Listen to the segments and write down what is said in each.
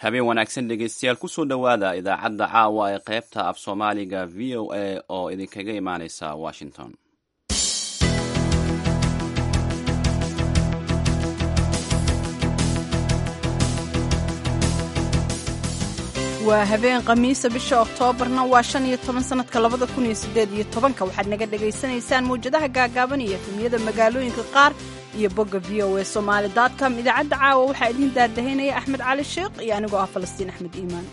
habeen wanaagsan dhegeystayaal kusoo dhowaada idaacadda caawa ee qaybta af soomaaliga v o a oo idinkaga imaaneysa washington waa habeen khamiisa bisha oktoobarna waa shan iyo toban sanadka labada kun iyo sideed iyo tobanka waxaad naga dhagaysanaysaan mawjadaha gaagaaban iyo efemiyada magaalooyinka qaar iyo bogga v o a somaali com idaacadda caawa waxaa idiin daadahaynaya axmed cali sheekh iyo anigoo ah falastiin axmed iimaan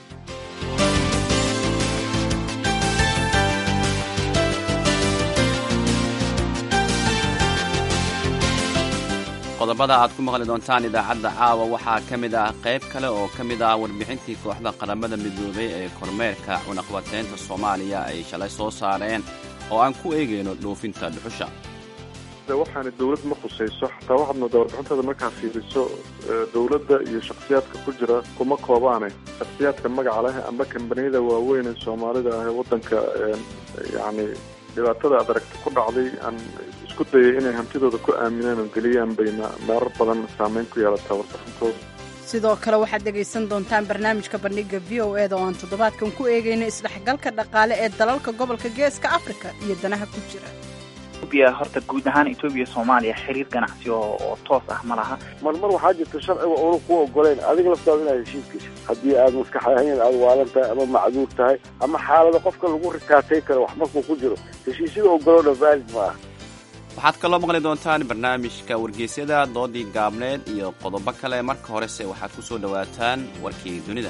qodobada aad ku maqli doontaan idaacadda caawa waxaa ka mid ah qayb kale oo ka mid ah warbixintii kooxda qaramada midoobay ee kormeerka cunaqbateynta soomaaliya ay shalay soo saareen oo aan ku eegayno dhoofinta dhuxusha waxaana dawlad ma khusayso xataa waxaad moodaa warbixintada markaa fiiriso dawladda iyo shakhsiyaadka ku jira kuma koobaane shakhsiyaadka magaca leh amba kambaniyada waaweyn ee soomaalida ah ee waddanka yacni dhibaatada aad aragta ku dhacday aan isku dayay inay hantidooda ku aaminaan oo geliyaan bayna meerar badan saameyn ku yeelataa warbixintooda sidoo kale waxaad dhegaysan doontaan barnaamijka bandhiga v o eda oo aan toddobaadkan ku eegayna isdhexgalka dhaqaale ee dalalka gobolka geeska afrika iyo danaha ku jira horta guud ahaan etoobiya soomaaliya xiriir ganacsi oo toos ah ma laha marmar waxaa jirta sharciga oona ku ogoleyn adiga laftaada inaad heshiis gasho haddii aad maskax ahayn aad waalan tahay ama macduur tahay ama xaalado qofka lagu rikaatay karo wax markuu ku jiro heshiisyada ogolona vaalid ma ah waxaad kaloo maqli doontaan barnaamijka wargeysyada doodii gaabneed iyo qodobo kale marka horese waxaad ku soo dhowaataan warkii dunida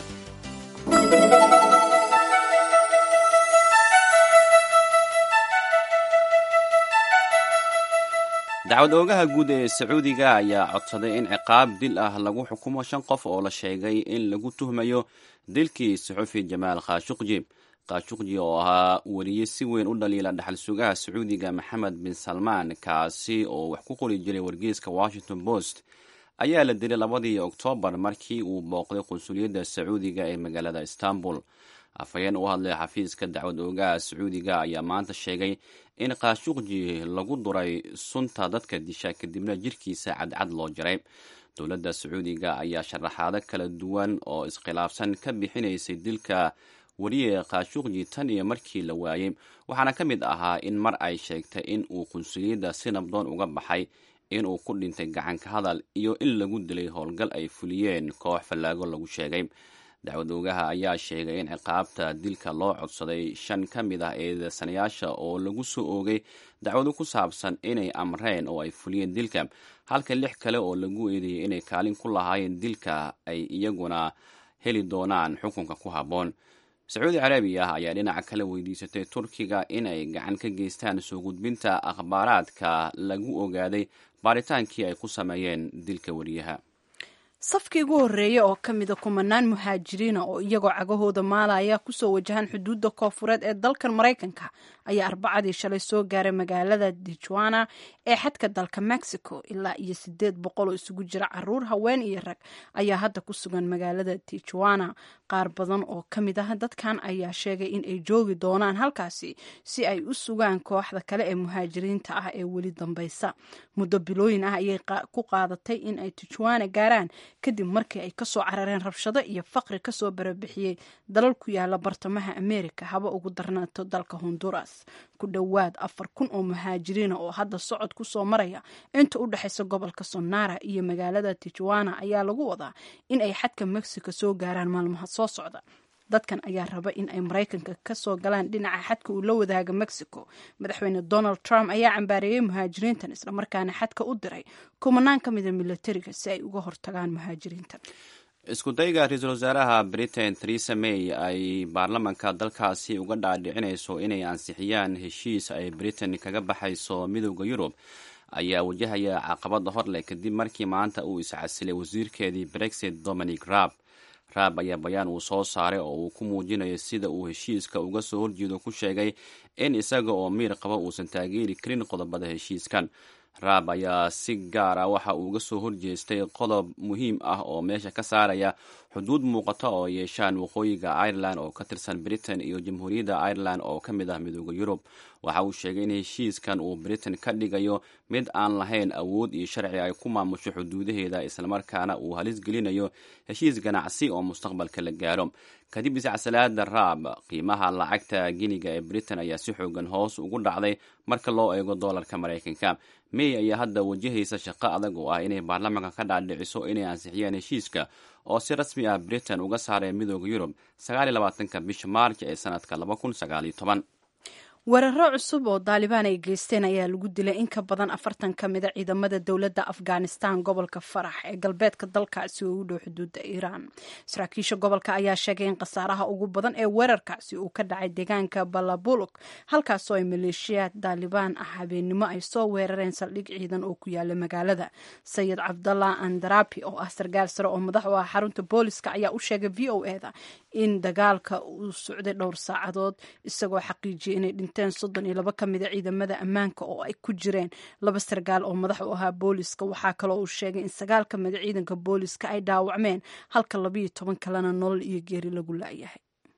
dacwad oogaha guud ee sacuudiga ayaa codsaday in ciqaab dil ah lagu xukumo shan qof oo la sheegay in lagu tuhmayo dilkii saxufi jamaal khashuqji khashuqji oo ahaa weriye si weyn u dhaliila dhaxal sugaha sacuudiga maxamed bin salmaan kaasi oo wax ku qori jiray wargeyska washington post ayaa la dilay labadii oktoobar markii uu booqday qunsuliyadda sacuudiga ee magaalada istanbul afhayeen u hadlay xafiiska dacwad oogaha sacuudiga ayaa maanta sheegay in khashuqji lagu duray sunta dadka disha kadibna jirkiisa cadcad loo jaray dowladda sacuudiga ayaa sharaxaado kala duwan oo iskhilaafsan ka bixinaysay dilka weriye khashuqji tan iyo markii la waayey waxaana ka mid ahaa in mar ay sheegtay in uu qunsuliyadda si nabdoon uga baxay inuu ku dhintay gacanka hadal iyo in lagu dilay howlgal ay fuliyeen koox fallaago lagu sheegay dacwad oogaha ayaa sheegay in ciqaabta dilka loo codsaday shan ka mid ah eedeysanayaasha oo lagu soo oogay dacwado ku saabsan inay amreen oo ay fuliyeen dilka halka lix kale oo lagu eedeeyey inay kaalin ku lahaayeen dilka ay iyaguna heli doonaan xukunka ku habboon sacuudi carabiya ayaa dhinaca kale weydiisatay turkiga inay gacan ka geystaan soo gudbinta akhbaaraadka lagu ogaaday baaritaankii ay ku sameeyeen dilka weriyaha safkii ugu horreeya oo ka mida kumanaan muhaajiriina oo iyagoo cagahooda maalaya kusoo wajahan xuduudda koofureed ee dalkan maraykanka ayaa arbacadii shalay soo gaaray magaalada dijuana ee xadka dalka mexico ilaa iyo sideed boqol oo isugu jira caruur haween iyo rag ayaa hadda ku sugan magaalada tijuana qaar badan oo ka mid ah dadkan ayaa sheegay in ay joogi doonaan halkaasi si ay u sugaan kooxda kale ee muhaajiriinta ah ee weli dambaysa muddo bilooyin ah ayay ku qaadatay in ay tijuana gaaraan kadib markii ay kasoo carareen rabshado iyo faqri kasoo barabixiyey dalal ku yaala bartamaha america haba ugu darnaato dalka honduras ku dhowaad afar kun oo muhaajiriina oo hadda socod kusoo maraya inta u dhexaysa gobolka sonara iyo magaalada tijuana ayaa lagu wadaa in ay xadka mexico soo gaaraan maalmaha soo socda dadkan ayaa raba in ay maraykanka kasoo galaan dhinaca xadka uu la wadaaga mexico madaxweyne donald trump ayaa cambaareeyey muhaajiriintan islamarkaana xadka u diray kumanaan ka mida milatariga si ay uga hortagaan muhaajiriintan isku dayga ra-iisul wasaaraha britain theresa may ay baarlamanka dalkaasi uga dhaadhicinayso inay ansixiyaan heshiis ay britain kaga baxayso midooda yurub ayaa wajahaya caqabada horleh kadib markii maanta uu iscasilay wasiirkeedii brexit dominic raab raab ayaa bayaan uu soo saaray oo uu ku muujinayo sida uu heshiiska uga soo horjeedo ku sheegay in isaga oo miir qaba uusan taageeri karin qodobada heshiiskan raab ayaa si gaar ah waxa uu uga soo horjeestay qodob muhiim ah oo meesha ka saaraya xuduud muuqata oo yeeshaan waqooyiga ireland oo ka tirsan britain iyo jamhuuriyadda ireland oo ka mid ah midooda yurub waxa uu sheegay in heshiiskan uu britain ka dhigayo mid aan lahayn awood iyo sharci ay ku maamusho xuduudaheeda islamarkaana uu halis gelinayo heshiis ganacsi oo mustaqbalka la gaaro kadib iscasalaada raab qiimaha lacagta giniga ee britain ayaa si xoogan hoos ugu dhacday marka loo eego doolarka maraykanka may ayaa hadda wajahaysa shaqo adag oo ah inay baarlamaanka ka dhaadhiciso inay ansixiyaan heshiiska oo si rasmi ah britain uga saaree midooda yurub sagaaliyolabaatanka bisha maarj ee sanadka laba kun sagaaliyo toban weeraro cusub oo daalibaan ay geysteen ayaa lagu dilay in ka badan afartan ka mida ciidamada dowladda afghanistan gobolka farax ee galbeedka dalkaasi oo u dhow xuduudda iiraan saraakiisha gobolka ayaa sheegay in khasaaraha ugu badan ee weerarkaasi uu ka dhacay deegaanka balabuluk halkaasoo ay maleeshiyaad daalibaan ah habeennimo ay soo weerareen saldhig ciidan oo ku yaala magaalada sayid cabdallah andarabi oo ah sargaal sare oo madax u ah xarunta booliska ayaa u sheegay v o eda in dagaalka uu socday dhowr saacadood isagoo xaqiijiyay inay dhinteen soddon iyo laba ka mida ciidamada ammaanka oo ay ku jireen laba sargaal oo madax u ahaa booliska waxaa kaloo uu sheegay in sagaal ka mida ciidanka booliska ay dhaawacmeen halka labayo toban kalena nolol iyo geeri lagu laayahay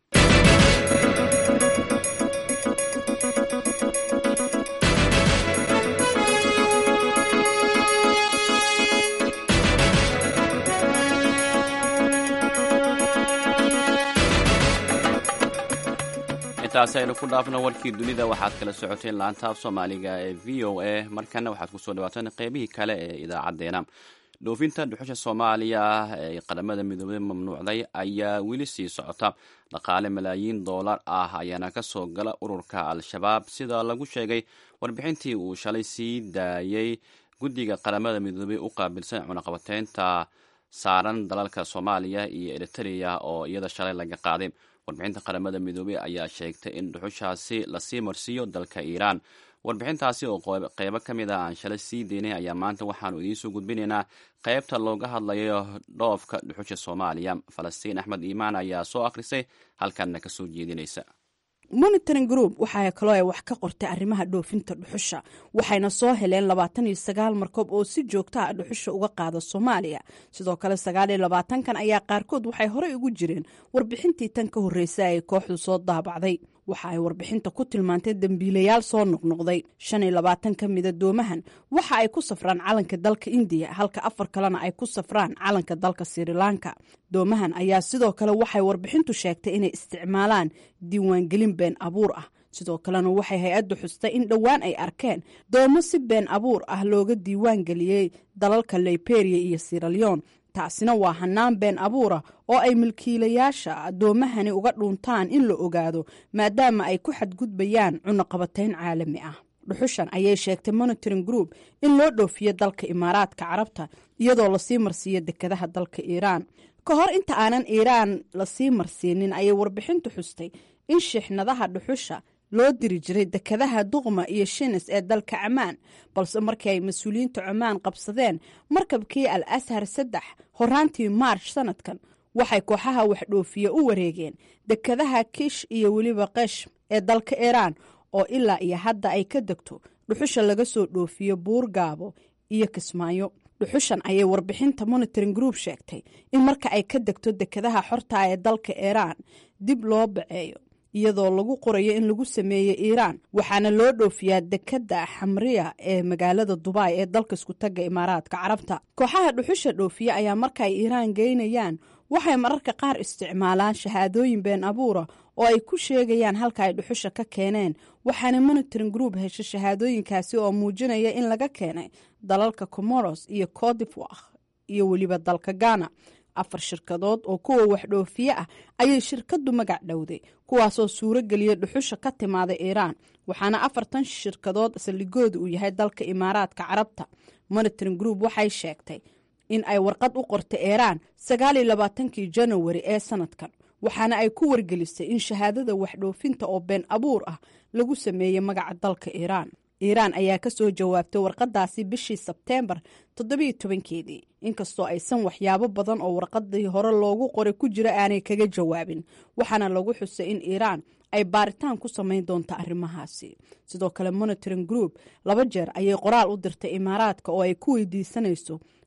intaasi aynu ku dhaafno warkii dunida waxaad kala socoteen laanta af soomaaliga ee v o a markana waxaad kusoo dhawaateen qeybihii kale ee idaacadeena dhoofinta dhuxusha soomaaliya ee qaramada midoobey mamnuucday ayaa weli sii socota dhaqaale malaayiin doolar ah ayaana kasoo gala ururka al-shabaab sida lagu sheegay warbixintii uu shalay sii daayey guddiga qaramada midoobey u qaabilsan cunaqabateynta saaran dalalka soomaaliya iyo eritrea oo iyada shalay laga qaaday warbixinta qaramada midoobey ayaa sheegtay in dhuxushaasi lasii marsiiyo dalka iiraan warbixintaasi oo qeybo ka mid ah aan shalay sii deynay ayaa maanta waxaanu idiinsoo gudbinaynaa qeybta looga hadlayo dhoofka dhuxusha soomaaliya falastiin axmed iimaan ayaa soo akhrisay halkanna ka soo jeedinaysa monitoring group waxaa kaloo ay wax ka qortay arrimaha dhoofinta dhuxusha waxayna soo heleen labaatan iyo sagaal markoob oo si joogta ah dhuxusha uga qaada soomaaliya sidoo kale sagaal iyo labaatankan ayaa qaarkood waxay horey ugu jireen warbixintii tan ka horreysay ay kooxdu soo daabacday waxa ay warbixinta ku tilmaantay dembiilayaal soo noqnoqday shan iyo labaatan ka mida doomahan waxa ay ku safraan calanka dalka indiya halka afar kalena ay ku safraan calanka dalka sirilanka doomahan ayaa sidoo kale waxay warbixintu sheegtay inay isticmaalaan diiwaangelin been abuur ah sidoo kalena waxay hay-addu xustay in dhowaan ay arkeen doomo si been abuur ah looga diiwaan geliyey dalalka liberia iyo siraleon taasina waa hanaan been abuura oo ay milkiilayaasha doomahani uga dhuuntaan in la ogaado maadaama ay ku xadgudbayaan cunaqabatayn caalami ah dhuxushan ayay sheegtay monitoring group in loo dhoofiyo dalka imaaraadka carabta iyadoo lasii marsiiyo dekadaha dalka iiraan ka hor inta aanan iiraan lasii marsiinin ayay warbixintu xustay in shixnadaha dhuxusha loo diri jiray dekadaha duqma iyo shinis ee dalka camaan balse markii ay mas-uuliyiinta cumaan qabsadeen markabkii al ashar saddex horaantii maarch sanadkan waxay kooxaha waxdhoofiye u wareegeen dekadaha kish iyo weliba kesh ee dalka iiraan oo ilaa iyo hadda ay ka degto dhuxusha laga soo dhoofiyo buurgaabo iyo kismaayo dhuxushan ayay warbixinta monitoring group sheegtay in marka ay ka degto dekadaha xorta ee dalka iiraan dib loo baceeyo iyadoo lagu qorayo in lagu sameeyey iiraan waxaana loo dhoofiyaa dekadda xamriya ee magaalada dubai ee dalka iskutaga imaaraadka carabta kooxaha dhuxusha dhoofiya ayaa marka ay iiraan geynayaan waxay mararka qaar isticmaalaan shahaadooyin been abuura oo ay ku sheegayaan halka ay dhuxusha ka keeneen waxaana monitoring group heshay shahaadooyinkaasi oo muujinaya in laga keenay dalalka comoros iyo codivor iyo weliba dalka ghana afar shirkadood oo kuwa waxdhoofiye ah ayay shirkadu magac dhowday kuwaasoo suuro geliyay dhuxusha ka timaaday iiraan waxaana afartan shirkadood saldhigooda uu yahay dalka imaaraadka carabta monitoring group waxay sheegtay in ay warqad u qortay iiraan sagaal iyo labaatankii janawari ee sanadkan waxaana ay ku wargelisay in shahaadada waxdhoofinta oo been abuur ah lagu sameeyey magaca dalka iiraan iiraan ayaa ka soo jawaabtay warqadaasi bishii sebteembar toddobiyo tobankeedii inkastoo aysan waxyaabo badan oo warqadii hore loogu qoray ku jira aanay kaga jawaabin waxaana lagu xusay in iiraan ay baaritaan ku samayn doonto arrimahaasi sidoo kale monitoring group laba jeer ayay qoraal u dirtay imaaraadka oo ay ku weydiisanayso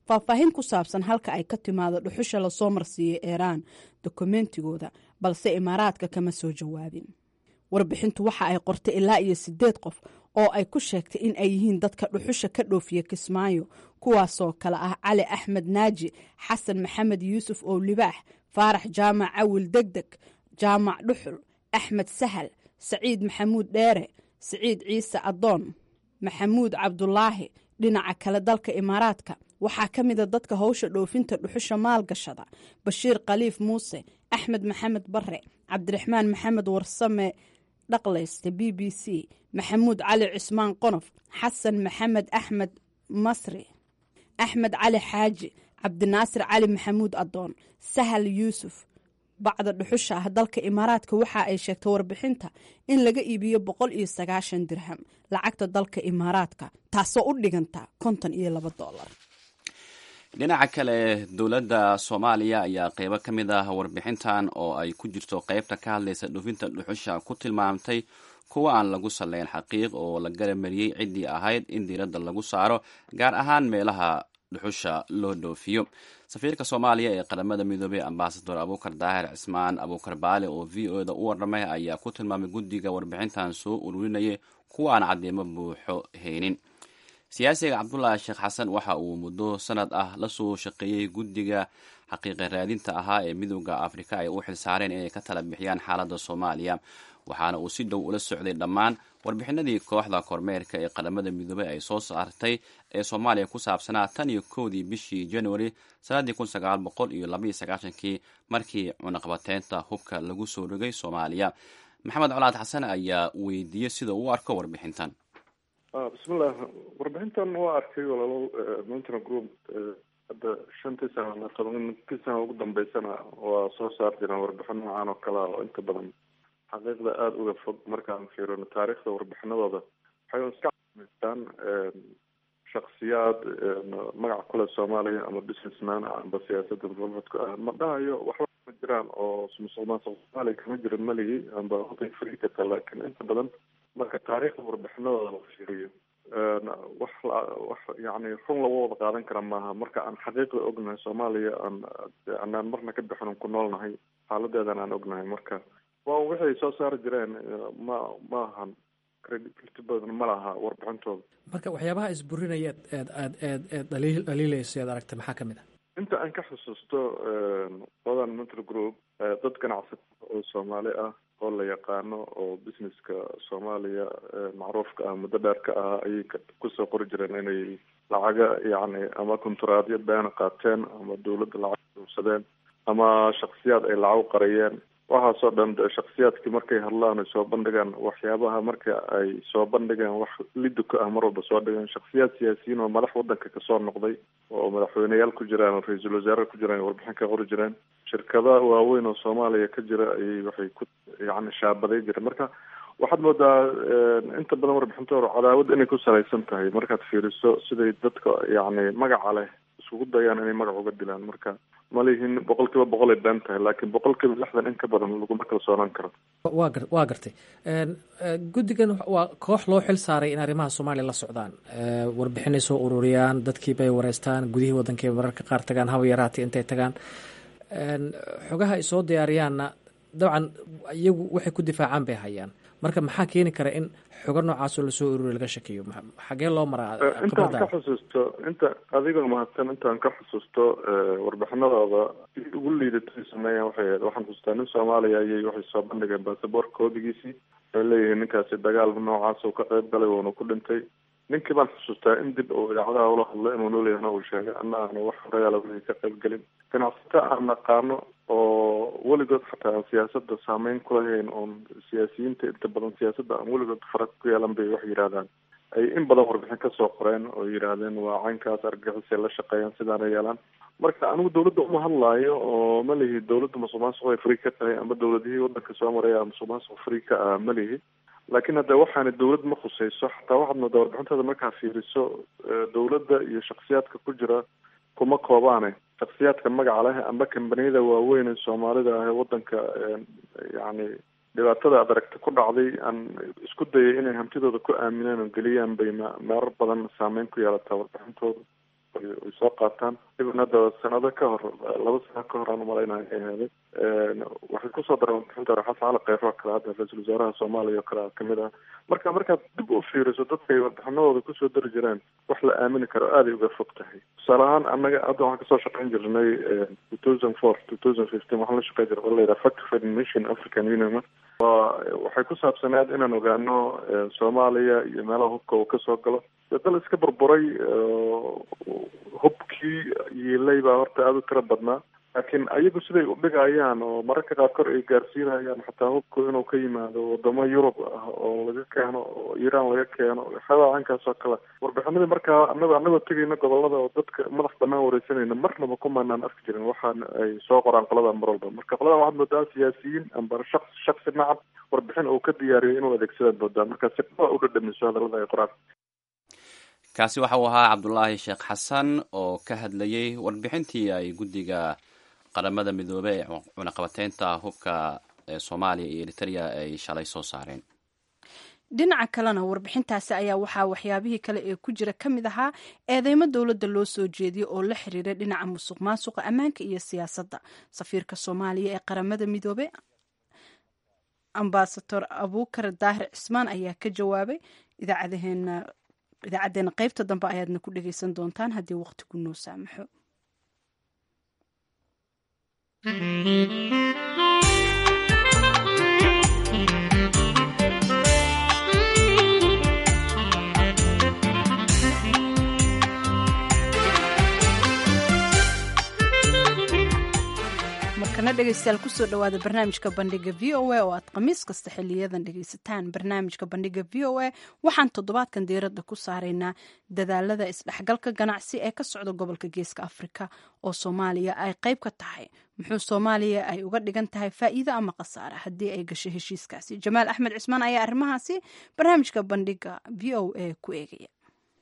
faahfaahin ku saabsan halka ay ka timaado dhuxusha lasoo marsiiyey iiraan dokumentigooda balse imaaraadka kama soo jawaabin warbixintu waxa ay qortay ilaa iyo sideed qof oo ay ku sheegtay in ay yihiin dadka dhuxusha ka dhoofiya kismaayo kuwaasoo kale ah cali axmed naaji xasan maxamed yuusuf oo libaax faarax jaamac cawil degdeg jaamac dhuxul axmed sahal saciid maxamuud dheere siciid ciise adoon maxamuud cabdulaahi dhinaca kale dalka imaaraadka waxaa ka mida dadka howsha dhoofinta dhuxusha maalgashada bashiir khaliif muuse axmed maxamed bare cabdiraxmaan maxamed warsame dhaqlayste b b c maxamuud cali cismaan qonof xasan maxamed axmed masri axmed cali xaaji cabdinaasir cali maxamuud adoon sahal yuusuf bacda dhuxusha ah dalka imaaraadka waxa ay sheegtay warbixinta in laga iibiyo boqol iyo sagaashan dirham lacagta dalka imaaraadka taasoo u dhiganta konton iyo laba dolar dhinaca kale dowladda soomaaliya ayaa qeybo ka mid ah warbixintan oo ay ku jirto qeybta ka hadlaysa dhufinta dhuxusha ku tilmaamtay kuwa aan lagu saleyn xaqiiq oo la garamariyey ciddii ahayd in diiradda lagu saaro gaar ahaan meelaha dhuxusha loo dhoofiyo safiirka soomaaliya ee qaramada midoobey ambasador abuukar daahir cismaan abuukar baale oo v o da u warramay ayaa ku tilmaamay guddiga warbixintan soo ururinayay kuwa aan caddeemo buuxo haynin siyaasiga cabdulaahi sheekh xasan waxa uu muddo sanad ah la soo shaqeeyey guddiga xaqiiqa raadinta ahaa ee midooda afrika ay u xilsaareen inay ka tala bixiyaan xaaladda soomaaliya waxaana uu si dhow ula socday dhammaan warbixinadii kooxda kormeerka ee qaramada midoobey ay soo saartay ee soomaaliya ku saabsanaa tan iyo kowdii bishii januari sannaddii kun sagaal boqol iyo labaiyo sagaashankii markii cunaqabateynta hubka lagu soo rogay soomaaliya maxamed colaad xasan ayaa weydiiyey sida uu arko warbixintan bismillah warbixintan waa arkay walaalo mountain group hadda shantii sana tobankii sana ugu dambeysana waa soo saar jireen warbixin noocan oo kale oo inta badan xaqiiqda aada uga fog markaan fiirino taariikhda warbixinadooda waxay iska camaystaan shaksiyaad magaca kule soomaaliya ama businessman ah amba siyaasada developmentka ah ma dhahayo waxba ma jiraan oo musuq maasuq soomaaliya kama jira maligi amba oday freekata laakiin inta badan marka taariikhda warbixinadooda la fiiriyo wax wax yani run lagu wada qaadan kara maaha marka aan xaqiiqda ognahay soomaaliya aan anaan marna ka bixin ku noolnahay xaaladeedan aan ognahay marka waa waxay soo saari jireen ma ma ahan credibility badan ma laha warbixintooda marka waxyaabaha isburinaya eed aad eed eed dhaliil dhaliilayso eed aragtay maxaa ka mid ah inta aan ka xusuusto qodan mental group dad ganacsato oo soomaali ah oo la yaqaano oo businesska soomaaliya macruufka ah muddo dheer ka ah ayay kusoo qori jireen inay lacaga yacni ama konturaadyo beena qaateen ama dawladda lacag duursadeen ama shaksiyaad ay lacag u qariyeen waxaasoo dhan shaksiyaadkii markay hadlaan ay soo bandhigaan waxyaabaha marka ay soo bandhigeen wax liduka ah mar walba soo dhigeen shaksiyaad siyaasiyiin oo madax wadanka kasoo noqday oo madaxweyneyaal ku jiraan oo ra-iisul wasaare ku jiraan warbixin ka qori jireen shirkada waaweyn oo soomaaliya ka jira ayay waxay ku yacni shaabaday jireen marka waxaad moodaa inta badan warbixintooda cadaawad inay ku salaysan tahay markaad fiiriso siday dadka yacni magaca leh iskugu dayaan inay magac uga dilaan marka malihin boqol kiiba boqol ay been tahay laakiin boqol kiiba lixdan in ka badan laguma kalsoonaan karo wa gar waa gartay guddigan waa koox loo xil saaray in arrimaha soomaaliya la socdaan warbixinay soo ururiyaan dadkii bay wareystaan gudihii waddankay mararka qaar tagaan haba yaraatay intay tagaan xogaha ay soo diyaariyaanna dabcan iyagu waxay ku difaacaan bay hayaan marka maxaa keeni kara in xogo noocaasoo lasoo ururiya laga shakiyo xagee loo maraa intaan ka xusuusto inta adigoo mahadsan intaan ka xusuusto warbixinadooda si ugu liidatay sameeyaan waxay ahayd waxaan xusuustaa nin soomaaliya ayay waxay soo bandhigeen basaboorka koodigiisii waxay leeyihiin ninkaasi dagaal noocaas uu ka qayb galay uuna ku dhintay ninkii baan xusuustaa in dib uu idaacadaha ula hadlo inuu nooleyahna uu sheegay ana aanu wax dagaala weli ka qayb gelin ganacsato aan naqaano oo weligood xataa aan siyaasada saameyn ku lahayn oon siyaasiyiinta inta badan siyaasadda aan weligood farag ku yeelan bay wax yidhahdaan ay in badan warbixin kasoo qoreen oo yidhaahdeen waa caynkaas argagixisay la shaqeeyaan sidaana yeelaan marka anigu dawladda uma hadlaayo oo ma lihi dawladda musuq maasuq ay free ka tahay ama dawladihii wadanka soo maraya musuq maasuq free ka ah ma lihi laakiin hadda waxaana dawlad ma khuseyso xataa waxaad moodaa warbixintada markaa fiiriso dawladda iyo shaksiyaadka ku jira kuma koobaane shaksiyaadka magaca leh amba kambaniyada waaweyn ee soomaalida ah ee wadanka yacni dhibaatada ad aragta ku dhacday aan isku dayay inay hantidooda ku aamineen oo geliyaan bay meerar badan saameyn ku yeelataa warbixintooda ay soo qaataan ibn hadda sanado ka hor laba sano ka hor aan umalaynaya ay ahaday waxay kusoo dareen warbixinta hore xasan cali kheyro kale hadda ra-iisul wasaaraha soomaaliya oo kale kamid ah marka markaad dib u fiiriso dadka ay warbixinadooda kusoo dari jireen wax la aamini karo aaday uga fog tahay tusaale ahaan annaga hadda waxaan kasoo shaqeyn jirnay two thousand four two thousand fifteen waxaan la shaqeyn jiray oo la yidhaha fact fed mission african union waa waxay ku saabsaneed inaan ogaano soomaaliya iyo meelaha hubka uu kasoo galo dee dal iska burburay hubkii yiilay baa horta aada u tiro badnaa laakiin ayagu siday u dhigayaan oo mararka qaarkood ay gaarsiinayaan xataa hubku inuu ka yimaado wadamo yurub ah oo laga keeno oo iiraan laga keeno waxyaabaha cankaas oo kale warbixinadii markaa anago anagoo tegayna gobolada oo dadka madax banaan wareysanayna marnaba kumaanaan arki jirin waxaan ay soo qoraan qolada mar walba marka qoladan waxaad moodaa siyaasiyiin amba shaks shaksi nacab warbixin uu ka diyaariyay inuu adeegsadaad moodaa marka si dhaba u dhadhamiso hadalada ay qoraan kaasi waxa uu ahaa cabdulaahi sheekh xasan oo ka hadlayay warbixintii ay guddiga qaramada midoobe ee cunaqabateynta hubka ee soomaaliya iyo eritrea ay shalay soo saareen dhinaca kalena warbixintaasi ayaa waxaa waxyaabihii kale ee ku jira ka mid ahaa eedeymo dowladda loo soo jeediyey oo la xiriira dhinaca musuq maasuqa ammaanka iyo siyaasadda safiirka soomaaliya ee qaramada midoobe ambasador abuukar daahir cismaan ayaa ka jawaabay idaacadaheena idaacadeena qeybta dambe ayaadna ku dhegeysan doontaan haddii waqtigu noo saamaxo markana dhegeystayaal kusoo dhawaada barnaamijka bandhiga v o a oo aad khamiis kasta xiliyadan dhegeysataan barnaamijka bandhiga v o a waxaan toddobaadkan diiradda ku saaraynaa dadaalada isdhexgalka ganacsi ee ka socda gobolka geeska afrika oo soomaaliya ay qayb ka tahay muxuu soomaaliya ay uga dhigan tahay faa'iido ama khasaare haddii ay gasho heshiiskaasi jamaal axmed cismaan ayaa arrimahaasi barnaamijka bandhiga v o a ku eegaya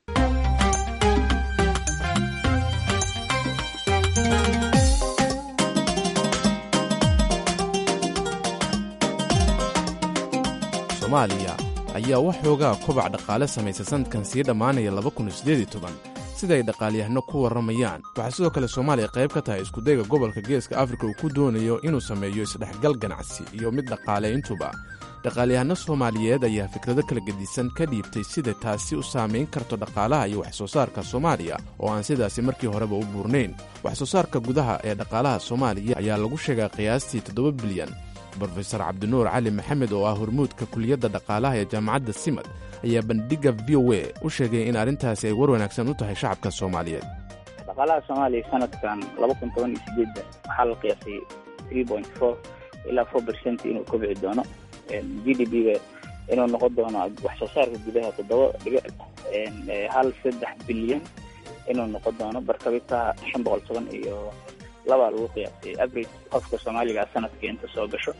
soomaaliya ayaa wax xoogaa kobac dhaqaale samaysa sannadkan sii dhammaanaya sida ay dhaqaalyahano ku warramayaan waxaa sidoo kale soomaaliya qayb ka tahay iskudayga gobolka geeska afrika uu ku doonayo inuu sameeyo isdhexgal ganacsi iyo mid dhaqaale intuba dhaqaalyahano soomaaliyeed ayaa fikrado kala gedisan ka dhiibtay sida taasi u saamayn karto dhaqaalaha iyo wax soo saarka soomaaliya oo aan sidaasi markii horeba u buurnayn wax soo saarka gudaha ee dhaqaalaha soomaaliya ayaa lagu sheegaa qiyaastii toddoba bilyan brofesor cabdinuur cali maxamed oo ah hormuudka kuliyadda dhaqaalaha ee jaamacadda simad ayaa bandhigga v o a u sheegay in arrintaasi ay war wanaagsan u tahay shacabka soomaaliyeed dhaqaalaha soomaaliya sanadkan laba kun toban iyo sideedda waxaa la qiyaasay three point four ilaa four percent inuu kobci doono g d b-ga inuu noqon doono wax soo saarka gudaha toddoba dhiga hal saddex bilyan inuu noqon doono barkabitaha shan boqol toban iyo labaa lagu qiyaasay average qofka soomaaliga sanadka inta soo gasho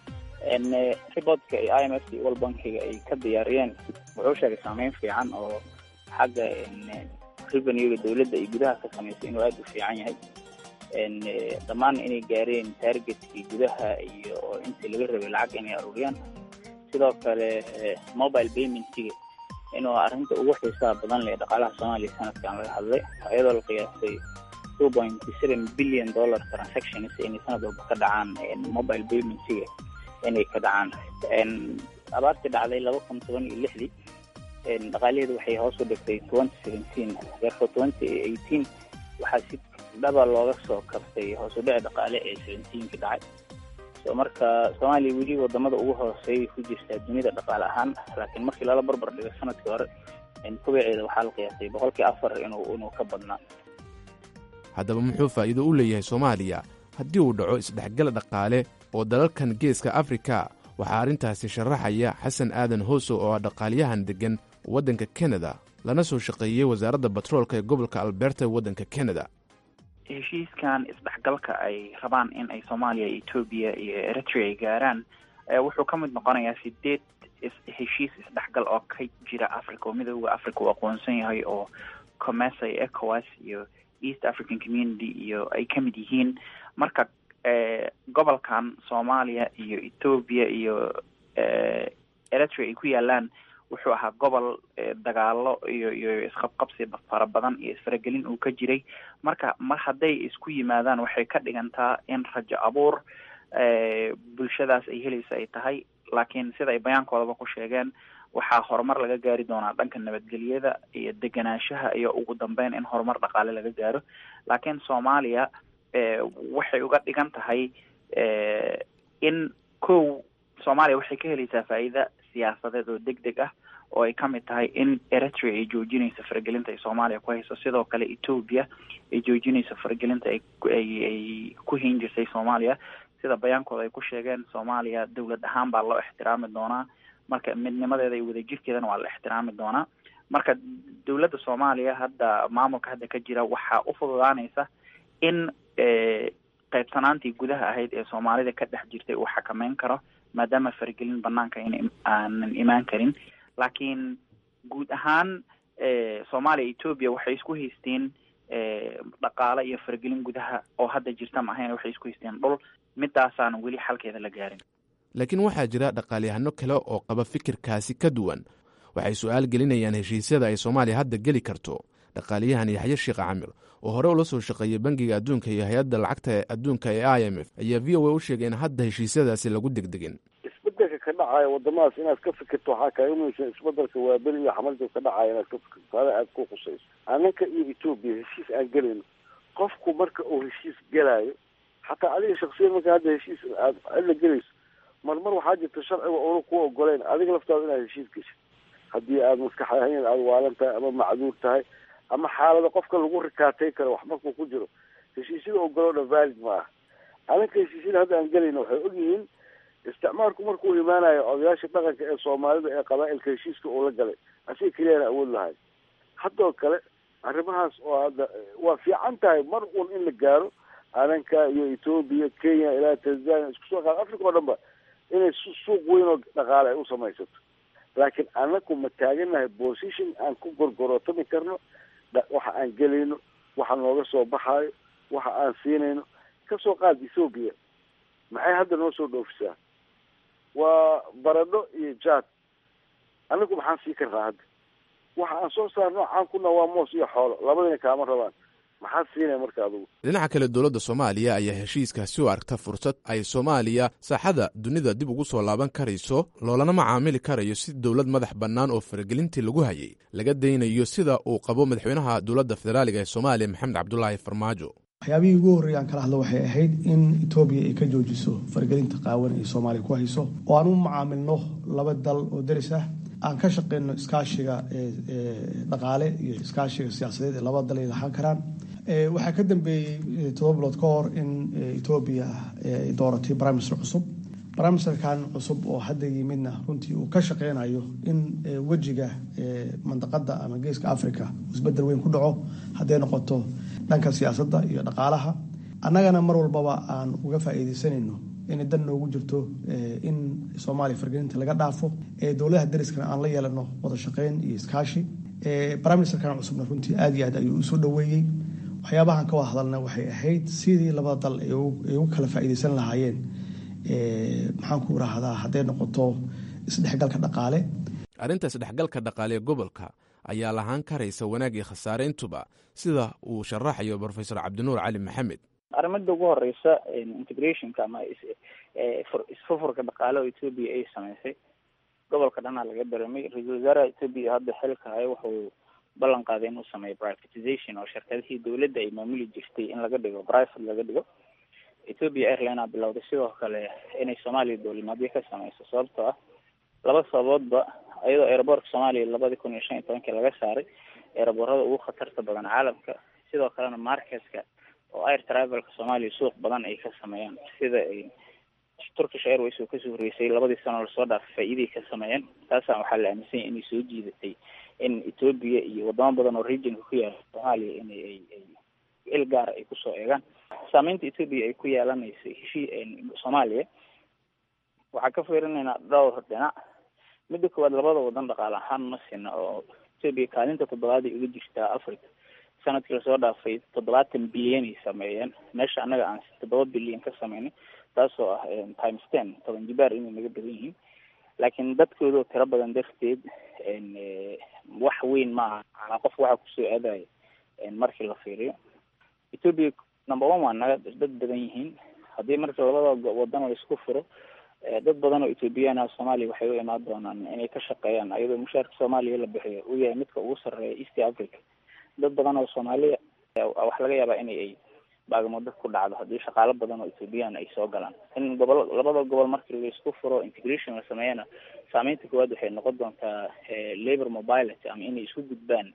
riboodka i m f iyo world bankiga ay ka diyaariyeen wuxuu sheegay saameyn fiican oo xagga revenuega dowladda iyo gudaha ka samaysay inuu aada u fiican yahay dhammaan inay gaareen targetkii gudaha iyo intii laga rabay lacag inay aruuriyaan sidoo kale mobile paymentkiga inuu arrinta ugu xiisaha badan leh dhaqaalaha soomaaliya sanadkan laga hadlay iyadoo la qiyaasay two point seven billion dollar transactions inay sanad walba ka dhacaan mobile paymentkiga inay ka dhacaan abaartii dhacday laba kun toban iyo lixdii dhaqaalaheedu waxay hoos u dhigtay twenty seventeen therefore twenty eighteen waxaa si dhaba looga soo kabtay hoos u dhici dhaqaale ee seventeenki dhacay so marka soomaaliya weli wadamada ugu hooseeyay ku jirtaa dunida dhaqaale ahaan laakiin markii lala barbar dhigo sanadkii hore kubaceeda waxaa la qiyaasay boqolkii afar inuu inuu ka badnaa haddaba muxuu faa'iido u leeyahay soomaaliya haddii uu dhaco isdhexgal dhaqaale oo dalalkan geeska afrika waxaa arrintaasi sharaxaya xasan aadan hoosow oo ah dhaqaalyahan deggan waddanka kanada lana soo shaqeeyey wasaaradda batroolka ee gobolka alberta waddanka kanada heshiiskan isdhexgalka ay rabaan in ay soomaaliya etoobiya iyo eritrea ay gaaraan wuxuu ka mid noqonayaa sideed heshiis isdhexgal oo ka jira africa oo midooda africa uu aqoonsan yahay oo comesa iyo ecowas iyo east african community iyo ay ka mid yihiin marka gobolkan soomaaliya iyo etoobiya iyo eritrea ay ku yaalaan wuxuu ahaa gobol dagaalo iyo iyo isqabqabsi fara badan iyo isfaragelin uu ka jiray marka mar hadday isku yimaadaan waxay ka dhigantaa in rajo abuur bulshadaas ay helaysa ay tahay laakiin sida ay bayaankoodaba ku sheegeen waxaa horumar laga gaari doonaa dhanka nabadgelyada iyo deganaanshaha iyo ugu dambeyn in horumar dhaqaale laga gaaro laakiin soomaaliya waxay uga dhigan tahay in kow soomaaliya waxay ka helaysaa faa'iida siyaasadeed oo deg deg ah oo ay ka mid tahay in eritrea ay joojinayso faragelinta ay soomaaliya ku hayso sidoo kale ethoopia ay joojinayso faragelinta ay ay ay ku hin jirtay soomaaliya sida bayaankooda ay ku sheegeen soomaaliya dowlad ahaan baa loo ixtiraami doonaa marka midnimadeeda iyo wadajirkeedana waa la ixtiraami doonaa marka dowladda soomaaliya hadda maamulka hadda ka jira waxaa u fududaanaysa in qaybsanaantii gudaha ahayd ee soomaalida ka dhex jirtay uu xakameyn karo maadaama faragelin banaanka in aanan imaan karin laakiin guud ahaan soomaaliya ethoopia waxay isku haysteen dhaqaale iyo faragelin gudaha oo hadda jirta ma ahayn waxay isku haysteen dhul midaasaana weli xalkeeda la gaarin laakiin waxaa jira dhaqaalyahano kale oo qaba fikirkaasi ka duwan waxay su-aal gelinayaan heshiisyada ay soomaaliya hadda geli karto dhaqaaliyahan yaxye sheekh camir oo hore ula soo shaqeeyay bangiga adduunka iyo hay-adda lacagta adduunka ee i m f ayaa v o a u sheegay in hadda heshiisyadaasi lagu degdegin isbedelka ka dhacaya wadamadaas inaad ka fikirto waxaa kaaga muhiimsan isbedelka waaberi iyo xamalka ka dhacaya inaad ka fikirto ada aada ku khusayso annanka iyo etoobiya heshiis aan gelayno qofku marka uu heshiis gelaayo xataa adiga shaksiyan marka hadda heshiis aad cidla gelayso marmar waxaa jirta sharciga una ku ogoleyn adiga laftaada inaad heshiis geshid haddii aada maskax ahayn aada waalan tahay ama macduur tahay ama xaalada qofka lagu rikaatay karo wax markuu ku jiro heshiisyada ogoloo dhan valid ma ah adanka heshiisyada hadda aan gelayno waxay ogyihiin isticmaalku markuu imaanayo odayaasha dhaqanka ee soomaalida ee qabaa-ilka heshiiska uu la galay asiga keliyana awood lahay haddoo kale arrimahaas oo hadda waa fiican tahay mar un in la gaaro adanka iyo etoobiya kenya ilaa tanzania isku soo qaad africa oo dhan ba inay suuq weyn oo dhaqaale ay u samaysato laakiin anaku ma taaganahay position aan ku gorgorotami karno waxa aan gelayno waxa nooga soo baxaayo waxa aan siinayno kasoo qaad ethoopia maxay hadda noo soo dhoofisaa waa baradho iyo jaad anagu maxaan sii karnaa hadda waxa aan soo saarno caan kuna waa moos iyo xoolo labadina kaama rabaan maxaad siinaya marka adugu dhinaca kale dowladda soomaaliya ayaa heshiiskaasi u aragta fursad ay soomaaliya saaxada dunida dib ugu soo laaban karayso loolana macaamili karayo si dowlad madax bannaan oo faragelintii lagu hayay laga daynayo sida uu qabo madaxweynaha dowladda federaaliga ee soomaaliya maxamed cabdulaahi farmaajo waxyaabihii ugu horreeyay aan kala hadlo waxay ahayd in etoobiya ay ka joojiso faragelinta qaawan ay soomaaliya ku hayso oo aan u macaamilno laba dal oo deris ah aan ka shaqeyno iskaashiga dhaqaale iyo iskaashiga siyaasadeed ee labada dal ay lahaan karaan waxaa ka dambeeyey todoba bilood ka hor in etoobiya ay dooratay briminister cusub briministerkan cusub oo hadda yimidna runtii uu ka shaqeynayo in wejiga mandaqada ama geeska africa isbedel weyn ku dhaco hadday noqoto dhanka siyaasadda iyo dhaqaalaha annagana mar walbaba aan uga faa'iideysanayno inay dan noogu jirto in soomaaliya fargelinta laga dhaafo dowladaha dariskana aan la yeelano wada shaqeyn iyo iskaashi briministerkan cusubna runtii aada iyo aad ayuu usoo dhaweeyey waxyaabahan ka wada hadalna waxay ahayd sidii labada dal ay ugu kala faa'iideysan lahaayeen maxaan ku rahdaa hadday noqoto isdhexgalka dhaqaale arrinta isdhexgalka dhaqaale ee gobolka ayaa lahaan karaysa wanaag iyo khasaare intuba sida uu sharaxayo profesor cabdinuur cali maxamed arrimada ugu horeysa integrationka ama isfurfurka dhaqaale oo ethoopia ay sameysay gobolka dhanaa laga dareemay ra-iisul wasaaraha ethoopia hadda xilka haya wuxuu ballan qaaday inuu sameeyo privatization oo shirkadihii dowladda ay maamuli jirtay in laga dhigo private laga dhigo ethoopia airline a bilowday sidoo kale inay soomaaliya dowlimaadyo ka sameyso sababtoo ah laba sababoodba iyadoo aeroboortka soomaaliya labadii kun iyo shan iyo tobankii laga saaray aeroboorada ugu khatarta badan caalamka sidoo kalena marketka oo air travelka soomaaliya suuq badan ay ka sameeyaan sida ay turkish airways oo kasoo horreysay labadii sano lasoo dhaafay faa-iiday ka sameeyeen taasaan waxaa la aaminsan yahy inay soo jiidatay in ethoopia iyo wadamo badan oo regionka ku yaala soomaaliya inay ay ay il gaara ay kusoo eegaan saameynta ethoopia ay ku yeelanaysa heshii soomaaliya waxaan ka fiirinaynaa dhowr dhinac midda koowaad labada wadan dhaqaale ahaan ma sina oo ethoopia kaalinta toddobaad ay uga jirtaa africa sanadkii lasoo dhaafay toddobaatan bilyan ay sameeyeen meesha annaga aan toddoba bilyan ka sameynay taasoo ah times ten toban jibaar inay naga badan yihiin laakiin dadkoodao tiro badan darteed wax weyn maaha manaa qof waxa kusoo aadayo markii la fiiriyo ethoopia number one waa naga dad badan yihiin haddii marka labada wadan la isku furo dad badan oo ethoobiyan ah soomaaliya waxay u imaan doonaan inay ka shaqeeyaan ayadoo mushaarka soomaaliya la bixiyo uu yahay midka ugu sarreeya east africa dad badan oo soomaaliya wax laga yaabaa in ay baagamudo ku dhacdo haddii shaqaalo badan oo ethoobiyan ay soo galaan in gobol labada gobol markii la isku furo integration la sameeyana saameynta koowaad waxay noqon doontaa labor mobility ama inay isku gudbaan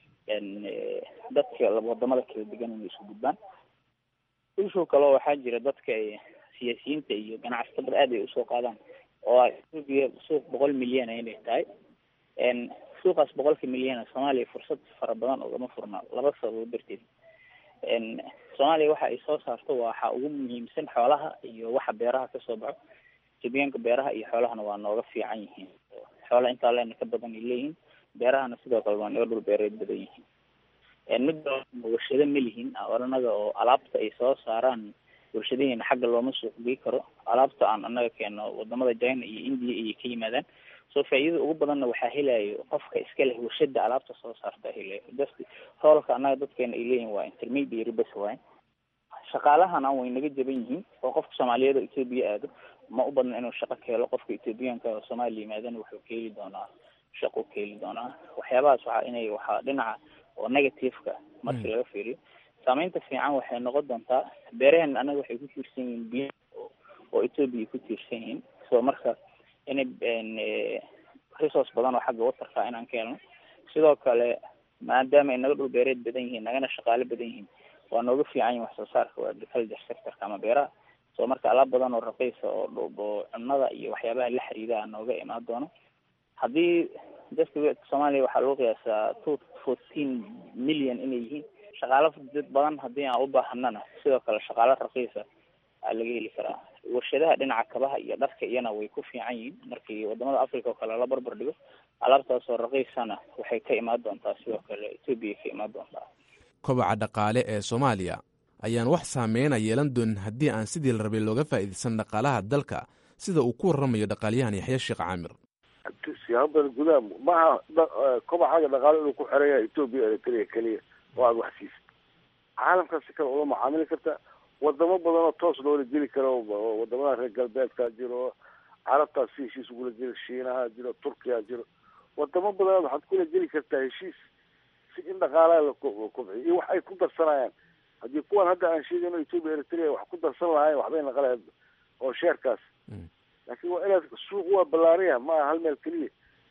dadka wadamada kala degan inay isku gudbaan issue kaleo waxaa jira dadka siyaasiyiinta iyo ganacsatada aad ay usoo qaadaan oo ethoopia suuq boqol milyana inay tahay suuqaas boqolka milyana soomaaliya fursad fara badan ogama furna laba sababo darteed soomaaliya waxa ay soo saarto waxa ugu muhiimsan xoolaha iyo waxa beeraha kasoo baxo etoobiyaanka beeraha iyo xoolahana waa nooga fiican yihiin xoolaha intaa leena ka badan ay leeyihiin beerahana sidoo kale waa naga dhul beereed badan yihiin midda warshado ma lihin anaga oo alaabta ay soo saaraan warshadaheena xagga looma suuq gey karo alaabta aan anaga keeno wadamada china iyo india ayay ka yimaadaan so faa'iidada ugu badanna waxaa helayo qofka iska leh warshada alaabta soo saarta helayo just hoolka annaga dadkeena ay leeyihin waa intermediary bas waay shaqaalahana way naga jaban yihiin oo qofka soomaaliyeed oo ethoopia aado ma u badna inuu shaqo ka helo qofka ethoobiyaanka oo soomaaliya yimaadana wuxuu ka heli doonaa shaqo ka heli doonaa waxyaabahaas waxaa inay waxaa dhinaca oo negativeka markii laga fiiriyo saameynta fiican waxay noqon doontaa beeraheen anaga waxay ku tiirsan yihiin biyo oo ethoopia ku tiirsan yihiin so marka inay resource badan oo xagga watarka inaan ka helno sidoo kale maadaama ay naga dhul beereed badan yihiin nagana shaqaale badan yihiin waa nooga fiican yihin wax soo saarka waa agriculture sectorka ama beeraha so marka alaab badan oo raqiisa oo oo cunnada iyo waxyaabaha la xiriira nooga imaan doono haddii dadka soomaaliya waxaa lagu qiyaasaa two fourteen million inay yihiin shaqaalo dad badan haddii aan u baahanana sidoo kale shaqaalo raqiisa aa laga heli karaa warshadaha dhinaca kabaha iyo dharka iyana way ku fiican yihiin markii wadamada africa oo kale la barbar dhigo alaabtaasoo raqiisana waxay ka imaan doontaa sidoo kale ethoopia ka imaan doontaa kobaca dhaqaale ee soomaaliya ayaan wax saameyna yeelan doonin haddii aan sidii la rabay looga faa'iidaysan dhaqaalaha dalka sida uu ku warramayo dhaqaalyahan yaxya sheekh caamir siyaabo badan gudaha maaha kobaxaaga dhaqaale inuu ku xiran yahay ethoopia keliya keliya oo aada wax siisa caalamkaas si kale ula macaamili karta wadamo badan oo toos loola geli karo wadamada reer galbeedkaa jiro carabtaas si heshiis ugula geli shiinaha jiro turkiya jiro wadamo badan waxaad kula geli kartaa heshiis si in dhaqaalaha la kobciyo iyo wax ay ku darsanayaan haddii kuwan hadda aan sheegayno ethoopia eritrea wax ku darsan lahayn waxbay naqalahayd oo sheerkaas laakiin waa inaad suuq waa ballaaraya ma aha hal meel keliya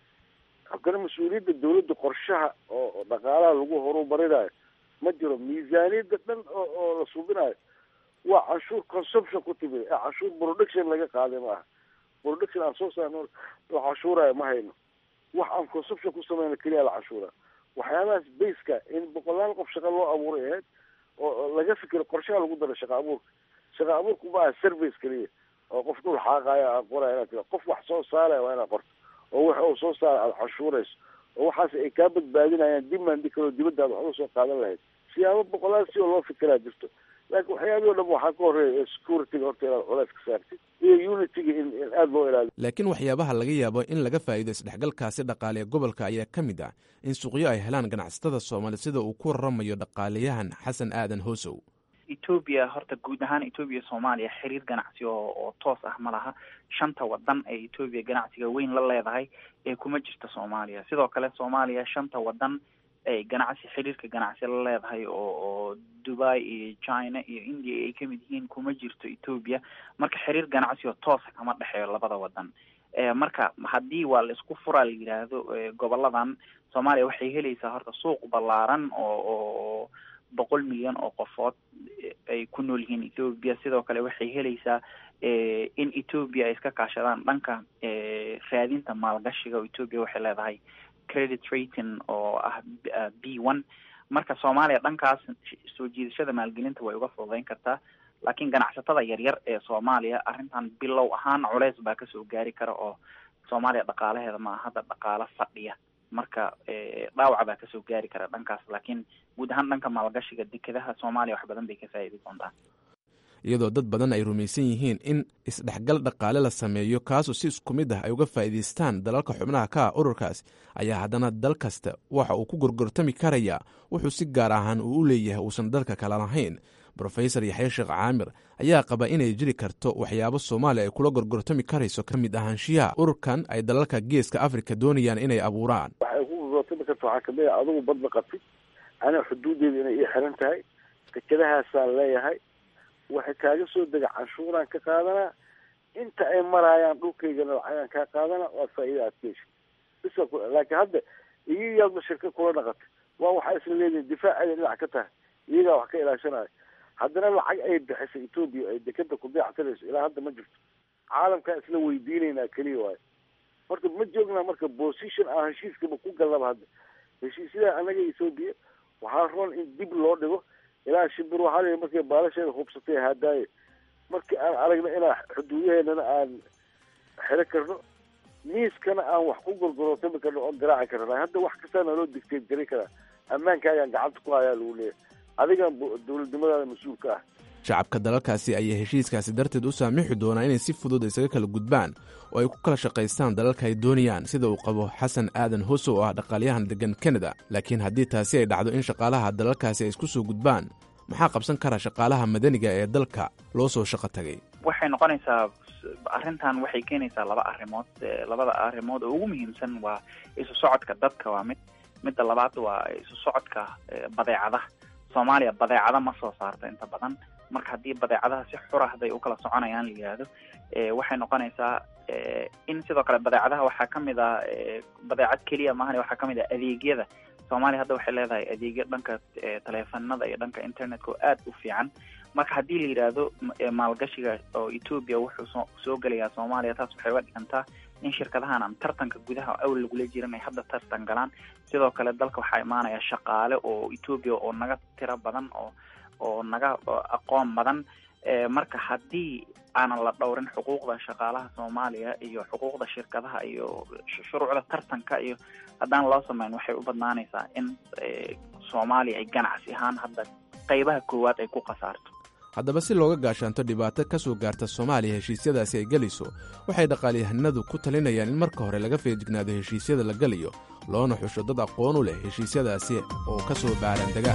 haddana mas-uuliyadda dawladda qorshaha oo dhaqaalaha lagu horumarinayo ma jiro miisaaniyadda dhan oo oo la suubinayo waa canshuur consumption ku timi ee canshuur production laga qaaday ma aha production aan soo saarno la canshuurayo ma hayno wax aan consumption ku sameyno keliya la canshuura waxyaabahaas baska in boqolaal qof shaqa loo abuuray ahayd oo laga fikiro qorshaha lagu daro shaqa abuurka shaqa abuurku ma aha service keliya oo qof dhul xaaqaya aan qoraya inaad tira qof wax soo saaraya waa inaad qorto oo waxa uu soo saara aada canshuurayso oo waxaas ay kaa badbaadinayaan dimandi kaloo dibadda aad waxba soo qaadan lahayd siyaabo boqolaal si oo loo fikiraa jirto laakiin waxyaabii o dhan waxaa ka horeeya securityga horta inaad culays ka saartid iyo unityga in in aada loo ilaaliyo laakiin waxyaabaha laga yaabo in laga faa'iido isdhexgalkaasi dhaqaale ee gobolka ayaa ka mid ah in suuqyo ay helaan ganacsatada soomaali sida uu ku waramayo dhaqaalayahan xasan aadan hoosow ethoobia horta guud ahaan ethoobia soomaaliya xiriir ganacsi oo oo toos ah ma laha shanta wadan ee ethoobia ganacsiga weyn la leedahay ee kuma jirta soomaaliya sidoo kale soomaaliya shanta wadan ay ganacsi xiriirka ganacsi la leedahay oo oo dubai iyo china iyo india ay kamid yihiin kuma jirto ethoobia marka xiriir ganacsi oo toosa kama dhexeeyo labada wadan marka haddii waa la isku furaa la yidhaahdo goboladan soomaaliya waxay helaysaa horta suuq ballaaran oo oo boqol milyan oo qofood ay ku nool yihiin ethoobia sidoo kale waxay helaysaa in ethoobia ay iska kaashadaan dhanka raadinta maalgashiga oo ethoobia waxay leedahay credit rating oo ah b one marka soomaaliya dhankaas soo jiidashada maalgelinta way uga fududeyn kartaa laakiin ganacsatada yaryar ee soomaaliya arrintan bilow ahaan culeys baa kasoo gaari kara oo soomaaliya dhaqaalaheeda maa hadda dhaqaalo fadhiya marka dhaawac baa kasoo gaari kara dhankaas laakiin guud ahaan dhanka maalgashiga dekedaha soomaaliya wax badan bay ka faa'iidi doontaa iyadoo dad badan ay rumaysan yihiin in isdhexgal dhaqaale la sameeyo kaasoo si isku mid ah ay uga faa'iidaystaan dalalka xubnaha ka ah ururkaas ayaa haddana dal kasta waxa uu ku gorgortami karayaa wuxuu si gaar ahaan uu u leeyahay uusan dalka kale lahayn brofesor yaxya sheekh caamir ayaa qaba inay jiri karto waxyaabo soomaaliya ay kula gorgortami karayso ka mid ahaanshiyaha ururkan ay dalalka geeska afrika doonayaan inay abuuraan waxay ku gorgortami karta waxaa kamid a adugu badba qabtid aniga xuduudeeda inay ii xiran tahay dekedahaasaa leeyahay waxay kaaga soo dega canshuuraan ka qaadanaa inta ay maraayaan dhulkaygana lacagaan kaa qaadana waa faa'iida aad ka heshay bisa laakiin hadda iga yaadba shirka kula dhaqatay waa waxaa isla leedahay difaaceeda dhinac ka tahay iyagaa wax ka ilaashanayo haddana lacag ay bixisay etoobiya ay dekeda ku beectirayso ilaa hadda ma jirto caalamkaa isla weydiinaynaa keliya waayo marka ma joognaa marka position aan heshiiskaba ku galnaba hadda heshiisyadaa anaga etoobiya waxaa roon in dib loo dhigo ilaa shimbir waxaa la markay baalasheeda hubsatay haadaaye markii aan aragno inaa xuduudaheenana aan xiro karno miiskana aan wax ku gorgorotami karno oon garaaci karno hadda wax kastaa naloo digteed garin karaa ammaankaagaan gacanta ku hayaa lagu leeyahay adigan dowladnimadaada mas-uulka ah shacabka dalalkaasi ayaa heshiiskaasi darteed u saamixi doonaa inay si fudud isaga kala gudbaan oo ay ku kala shaqaystaan dalalka ay doonayaan sida uu qabo xasan aadan hoso oo ah dhaqaalyahan degan kanada laakiin haddii taasi ay dhacdo in shaqaalaha dalalkaasi ay isku soo gudbaan maxaa qabsan kara shaqaalaha madaniga ee dalka loo soo shaqo tagay waxay noqonaysaa arrintan waxay keenaysaa laba arrimood labada arrimood oo ugu muhiimsan waa isu socodka dadka waa mid midda labaad waa isu socodka badeecadaha soomaaliya badeecada ma soo saarto inta badan marka haddii badeecadaha si xurahday u kala soconayaan la yihahdo waxay noqonaysaa in sidoo kale badeecadaha waxaa kamid a badeecad keliya maahan waxaa kamid a adeegyada soomaaliya hadda waxay leedahay adeegyo dhanka taleefanada iyo dhanka internetka oo aada u fiican marka haddii la yidhaahdo maalgashiga oo etoobiya wuxuu soo soo gelayaa soomaaliya taas waxay uga dhigantaa in shirkadahan aan tartanka gudaha awal lagula jiran ay hadda tartan galaan sidoo kale dalka waxaa imaanaya shaqaale oo etoobiya oo naga tiro badan oo oo naga aqoon badan marka haddii aanan la dhowrin xuquuqda shaqaalaha soomaaliya iyo xuquuqda shirkadaha iyo shuruucda tartanka iyo haddaan loo sameyn waxay u badnaanaysaa in soomaaliya ay ganacsi ahaan hadda qeybaha koowaad ay ku khasaarto haddaba si looga gaashaanto dhibaato ka soo gaarta soomaaliya heshiisyadaasi ay gelayso waxay dhaqaalyahanadu ku talinayaan in marka hore laga feejignaado heshiisyada la gelayo loona xusho dad aqoon u leh heshiisyadaasi oo ka soo baaraandega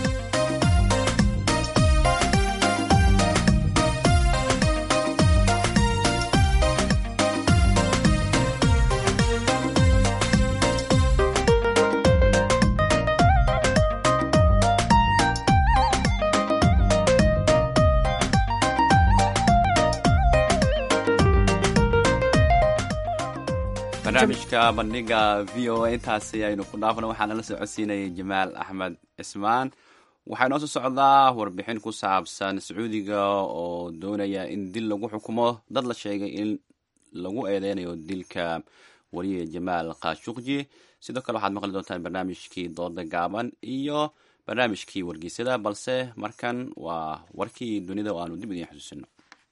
barnaamijka bandhiga v o a intaasi aynu ku dhaafna waxaa nala soo codsiinayay jamaal axmed cismaan waxaa inoo soo socdaa warbixin ku saabsan sacuudiga oo doonaya in dil lagu xukumo dad la sheegay in lagu eedeynayo dilka wariye jamaal khashuqji sidoo kale waxaad maqli doontaan barnaamijkii dooda gaaban iyo barnaamijkii wargeysada balse markan waa warkii dunida oo aanu dib idiin xusuusino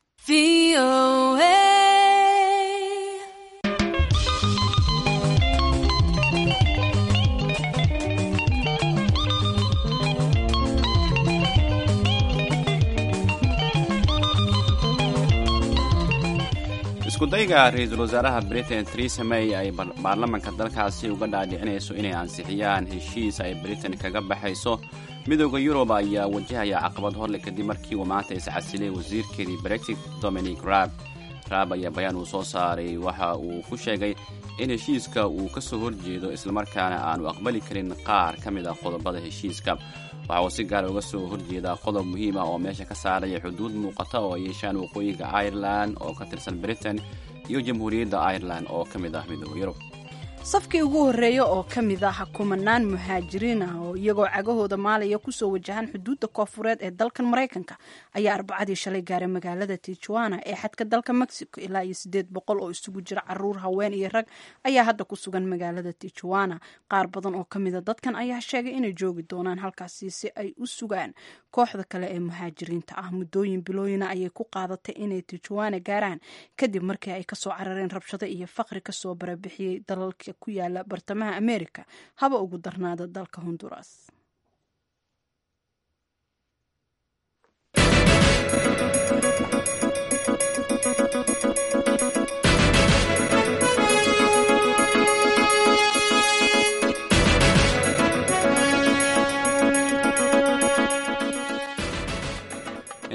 iskudayga ra-iisul wasaaraha britain theresa may ay baarlamanka dalkaasi uga dhaadhicinayso inay ansixiyaan heshiis ay britain kaga baxayso midooda yurub ayaa wajahaya caqabad horle kadib markii uu maanta iscasilay wasiirkeedii brexit dominic raab raab ayaa bayaan uu soo saaray waxa uu ku sheegay in heshiiska uu ka soo horjeedo islamarkaana aanu aqbali karin qaar ka mid ah qodobada heshiiska waxa uu si gaara uga soo horjeedaa qodob muhiim ah oo meesha ka saaraya xuduud muuqata oo ay yeeshaan waqooyiga irelan oo ka tirsan britain iyo jamhuuriyadda irelan oo ka mid ah midooda yurub safkii ugu horreeya oo ka mid ah kumanaan muhaajiriin ah oo iyagoo cagahooda maalaya kusoo wajahaan xuduudda koofureed ee dalkan maraykanka ayaa arbacadii shalay gaaray magaalada tijuana ee xadka dalka mexico ilaa iyo siddeed boqol oo isugu jira caruur haween iyo rag ayaa hadda ku sugan magaalada tijuana qaar badan oo kamida dadkan ayaa sheegay inay joogi doonaan halkaasi si ay u sugaan kooxda kale ee muhaajiriinta ah muddooyin bilooyina ayay ku qaadatay inay tijuana gaaraan kadib markii ay kasoo carareen rabshado iyo faqri kasoo barabixiyey dalalka ku yaala bartamaha america haba ugu darnaada dalka honduras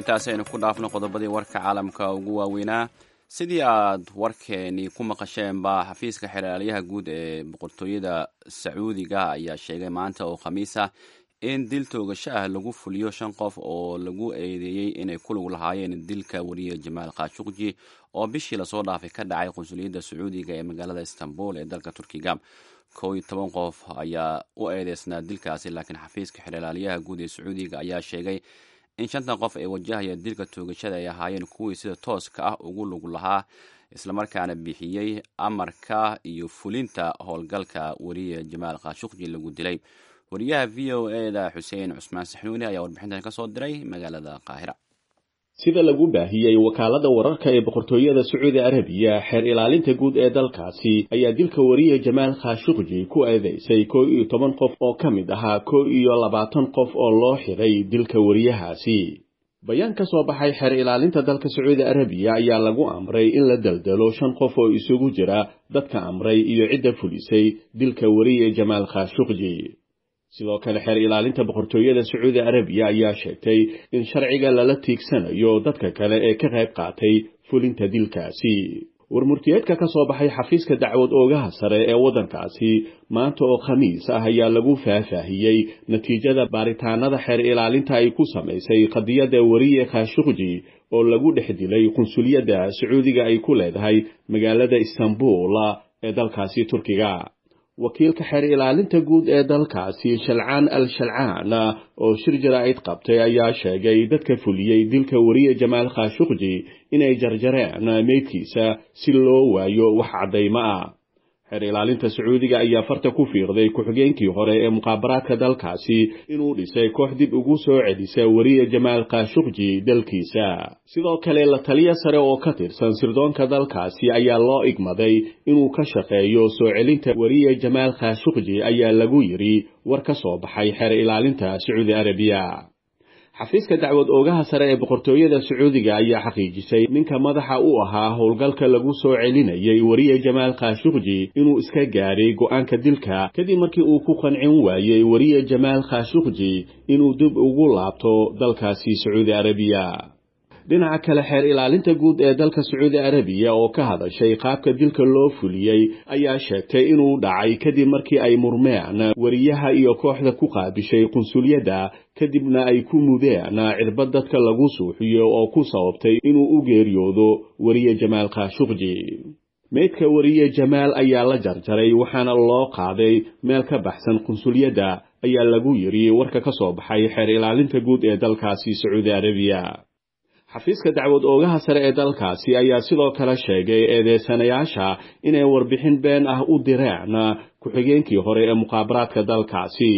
intaasi aynu ku dhaafno qodobadii warka caalamka ugu waaweynaa sidii aad warkeenii ku maqasheenba xafiiska xeraalyaha guud ee boqortooyada sacuudiga ayaa sheegay maanta oo khamiis ah in dil toogasho ah lagu fuliyo shan qof oo lagu eedeeyey inay ku lug lahaayeen dilka wariye jamaal khashuqji oo bishii lasoo dhaafay ka dhacay qunsuliyadda sacuudiga ee magaalada istanbul ee dalka turkiga kow iyo toban qof ayaa u eedeysnaa dilkaasi laakiin xafiiska xeraalyaha guud ee sacuudiga ayaa sheegay in shantan qof ee wajahaya dilka toogashada ay ahaayeen kuwii sida tooska ah ugu lug lahaa islamarkaana bixiyey amarka iyo fulinta howlgalka wariye jamaal khashuqji lagu dilay wariyaha v o e da xuseen cusmaan saxnuuni ayaa warbixintan ka soo diray magaalada qaahira sida lagu baahiyey wakaalada wararka ee boqortooyada sacuudi arabiya xeer ilaalinta guud ee dalkaasi ayaa dilka wariye jamaal khashuqji ku eedeysay kow iyo toban qof oo ka mid ahaa kow iyo labaatan qof oo loo xidhay dilka wariyahaasi bayaan ka soo baxay xeer ilaalinta dalka sacuudi arabiya ayaa lagu amray in la daldalo shan qof oo isugu jira dadka amray iyo cidda fulisay dilka wariye jamaal khashuqji sidoo kale xeer ilaalinta boqortooyada sacuudi arabiya ayaa sheegtay in sharciga lala tiigsanayo dadka kale ee ka qayb qaatay fulinta dilkaasi warmurtiyeedka ka soo baxay xafiiska dacwad oogaha sare ee waddankaasi maanta oo khamiis ah ayaa lagu faahfaahiyey natiijada baaritaanada xeer ilaalinta ay ku samaysay qadiyadda wariye khashuqji oo lagu dhex dilay qunsuliyadda sacuudiga ay ku leedahay magaalada istanbul ee dalkaasi turkiga wakiilka xeer ilaalinta guud ee dalkaasi shalcaan al shalcaan oo shir jaraa'id qabtay ayaa sheegay dadka fuliyey dilka wariye jamaal khashuqji inay jarjareen meydkiisa si loo waayo wax caddaymo ah xeer ilaalinta sacuudiga ayaa farta ku fiiqday ku-xigeenkii hore ee muqaabaraadka dalkaasi inuu dhisay koox dib ugu soo celisa wariye jamaal khashuqji dalkiisa sidoo kale la taliya sare oo ka tirsan sirdoonka dalkaasi ayaa loo igmaday inuu ka shaqeeyo soo celinta wariye jamaal khashuqji ayaa lagu yidhi war ka soo baxay xeer ilaalinta sacuudi arabiya xafiiska dacwad oogaha sare ee boqortooyada sacuudiga ayaa xaqiijisay ninka madaxa u ahaa howlgalka lagu soo celinayay wariye jamaal khashuqji inuu iska gaadhay go'aanka dilka kadib markii uu ku qancin waayey wariye jamaal khashuqji inuu dib ugu laabto dalkaasi sacuudi arabiya dhinaca kale xeer ilaalinta guud ee dalka sacuudi arabiya oo ka hadashay qaabka dilka loo fuliyey ayaa sheegtay inuu dhacay kadib markii ay murmeen wariyaha iyo kooxda ku qaabishay qunsuliyadda kadibna ay ku mudeen cirbad dadka lagu suuxiyo oo ku sababtay inuu u geeriyoodo wariye jamaal khashuqji meydka wariye jamaal ayaa la jarjaray waxaana loo qaaday meel ka baxsan qunsuliyadda ayaa lagu yidhi warka ka soo baxay xeer ilaalinta guud ee dalkaasi sacuudi arabiya xafiiska dacwad oogaha sare ee dalkaasi ayaa sidoo kale sheegay eedeysanayaasha inay warbixin been ah u direen ku-xigeenkii hore ee muqaabaraadka dalkaasi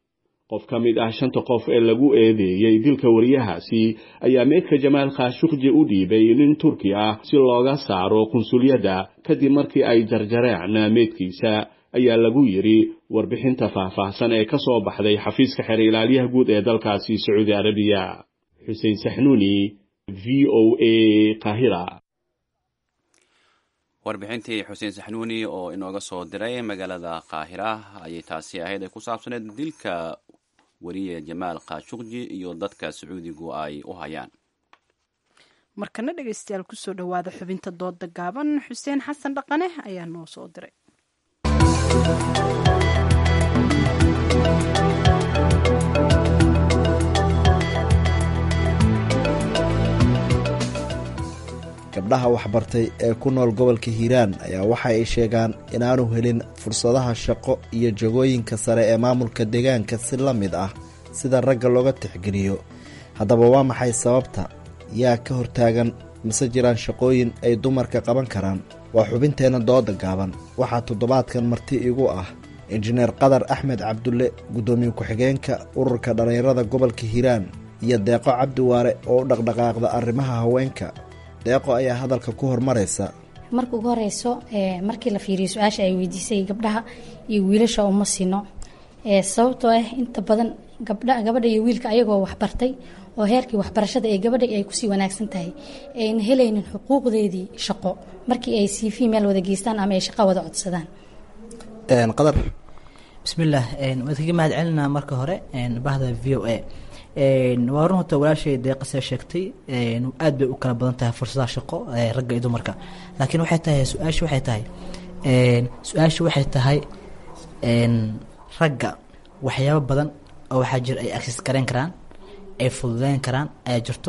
qof ka mid ah shanta qof ee lagu eedeeyey dilka wariyahaasi ayaa meydka jamaal khashuqji u dhiibay nin turki ah si looga saaro qunsuliyadda kadib markii ay jarjareen meydkiisa ayaa lagu yidhi warbixinta faahfaahsan ee ka soo baxday xafiiska xeer ilaaliyaha guud ee dalkaasi sacuudi arabiya xuseen saxnuuni v o a kahira warbixintii xuseen saxnuuni oo inooga soo diray magaalada qaahira ayay taasi ahayd ay ku saabsaneed dilka wariye jamaal khashuqji iyo dadka sacuudigu ay u hayaan markana dhegeystayaal kusoo dhowaada xubinta dooda gaaban xuseen xasan dhaqane ayaa noo soo diray gabdhaha waxbartay ee ku nool gobolka hiiraan ayaa waxa ay sheegaan inaanu helin fursadaha shaqo iyo jagooyinka sare ee maamulka deegaanka si la mid ah sida ragga looga tixgeliyo haddaba waa maxay sababta yaa ka hortaagan mise jiraan shaqooyin ay dumarka qaban karaan waa xubinteenna dooda gaaban waxaa toddobaadkan marti igu ah injineer qadar axmed cabdulle guddoomiye ku-xigeenka ururka dhallinyarada gobolka hiiraan iyo deeqo cabdiwaare oo u dhaqdhaqaaqda arrimaha haweenka deeqo ayaa hadalka ku hormaraysa marka ugu horeyso markii la fiiriyo su-aasha ay weydiisay gabdhaha iyo wiilasha uma sino sababtoo ah inta badan gabadha iyo wiilka ayagoo waxbartay oo heerkii waxbarashada ee gabadha ay kusii wanaagsan tahay ayna helaynin xuquuqdeedii shaqo markii ay cv meel wada geystaan ama ay shaqo wada codsadaan qadar bismillaah waad kaga mahad celinaa marka hore bahda v o a waa run horta walaashay deeqasee sheegtay aad bay u kala badan tahay fursadaha shaqo ragga iyo dumarka laakiin waxay tahay su-aasha waxay tahay su-aasha waxay tahay ragga waxyaabo badan oo waxaa jira ay access gareyn karaan ay fududeyn karaan ayaa jirto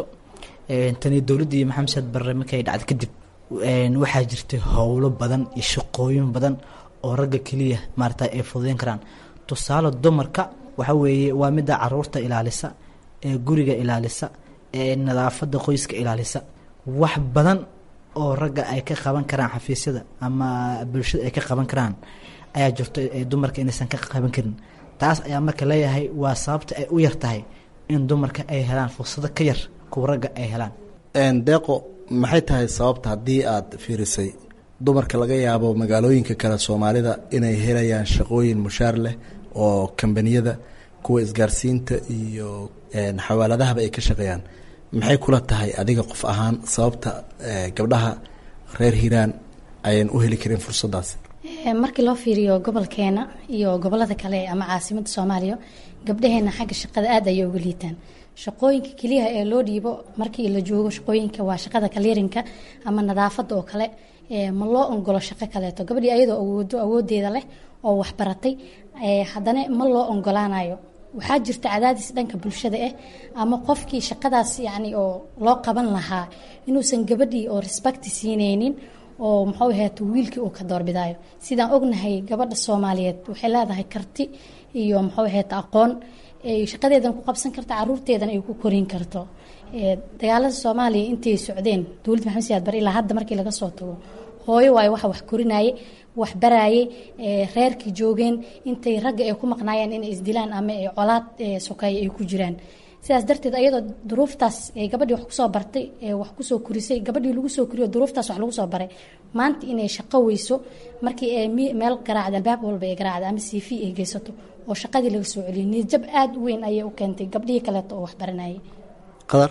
tani dowladdii maxamed saad barre markay dhacday kadib waxaa jirtay howlo badan iyo shaqooyin badan oo ragga keliya maarata ay fududeyn karaan tusaale dumarka waxa weeye waa midda caruurta ilaalisa ee guriga ilaalisa ee nadaafadda qoyska ilaalisa wax badan oo ragga ay ka qaban karaan xafiisyada ama bulshada ay ka qaban karaan ayaa jirto ee dumarka inaysan ka qaban karin taas ayaa marka leeyahay waa sababta ay u yar tahay in dumarka ay helaan fursado ka yar kuwa ragga ay helaan deeqo maxay tahay sababta haddii aad fiirisay dumarka laga yaabo magaalooyinka kale soomaalida inay helayaan shaqooyin mushaar leh oo kambaniyada kuwa isgaarsiinta iyo xawaaladahaba ay ka shaqeeyaan maxay kula tahay adiga qof ahaan sababta gabdhaha reer hiiraan ayaan u heli karin fursadaas markii loo fiiriyo gobolkeena iyo gobolada kale ama caasimada soomaaliya gabdhaheena xagga shaqada aad ayay uga liitaan shaqooyinka keliyaha ee loo dhiibo markii la joogo shaqooyinka waa shaqada kaliirinka ama nadaafada oo kale ma loo ongolo shaqo kaleeto gabadhii ayadoo awoodo awoodeeda leh oo waxbaratay haddana ma loo ongolaanayo waxaa jirta cadaadis dhanka bulshada ah ama qofkii shaqadaas yani oo loo qaban lahaa inuusan gabadhii oo respecti siineynin oo muxuu ahaata wiilkii uu ka doorbidayo sidaan ognahay gabadha soomaaliyeed waxay leedahay karti iyo muxuu ahaata aqoon shaqadeedan ku qabsan karta caruurteedan ay ku korin karto dagaalada soomaaliya intay socdeen dowladda maxamed siyaad bar ilaa hadda markii laga soo tago hooyo waayo waxa wax korinaye wax baraaye reerkii joogeen intay ragga ay ku maqnaayeen inay isdilaan ama colaad sokeeye ay ku jiraan sidaas darteed ayadoo duruuftaas gabadhii wax kusoo bartay wax kusoo korisay gabadhii lagu soo koriyo duruuftaas wax lagu soo baray maanta inay shaqo weyso markii meel garaacda albaab walba ay garaacda ama c v ay geysato oo shaqadii laga soo celiyay niyadjab aada u weyn ayay u keentay gabdhihii kaleeto oo wax baranayay qadar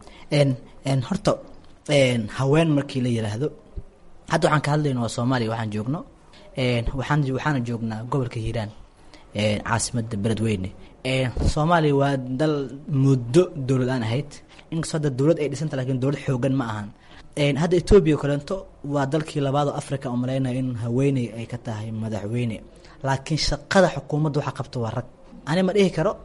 horta haween markii la yiraahdo hadda waxaan ka hadlayno waa soomaaliya waxaan joogno waxaan waxaana joognaa gobolka hiiraan caasimada beledweyne soomaaliya waa dal muddo dowlad aan ahayd inkastoo hadda dowlad ay dhisanta lakiin dowlad xoogan ma ahan hadda etoobiya kaleento waa dalkii labaad oo africa oo malaynaya in haweeney ay ka tahay madaxweyne laakiin shaqada xukuumadda waxa qabta waa rag ani ma dhihi karo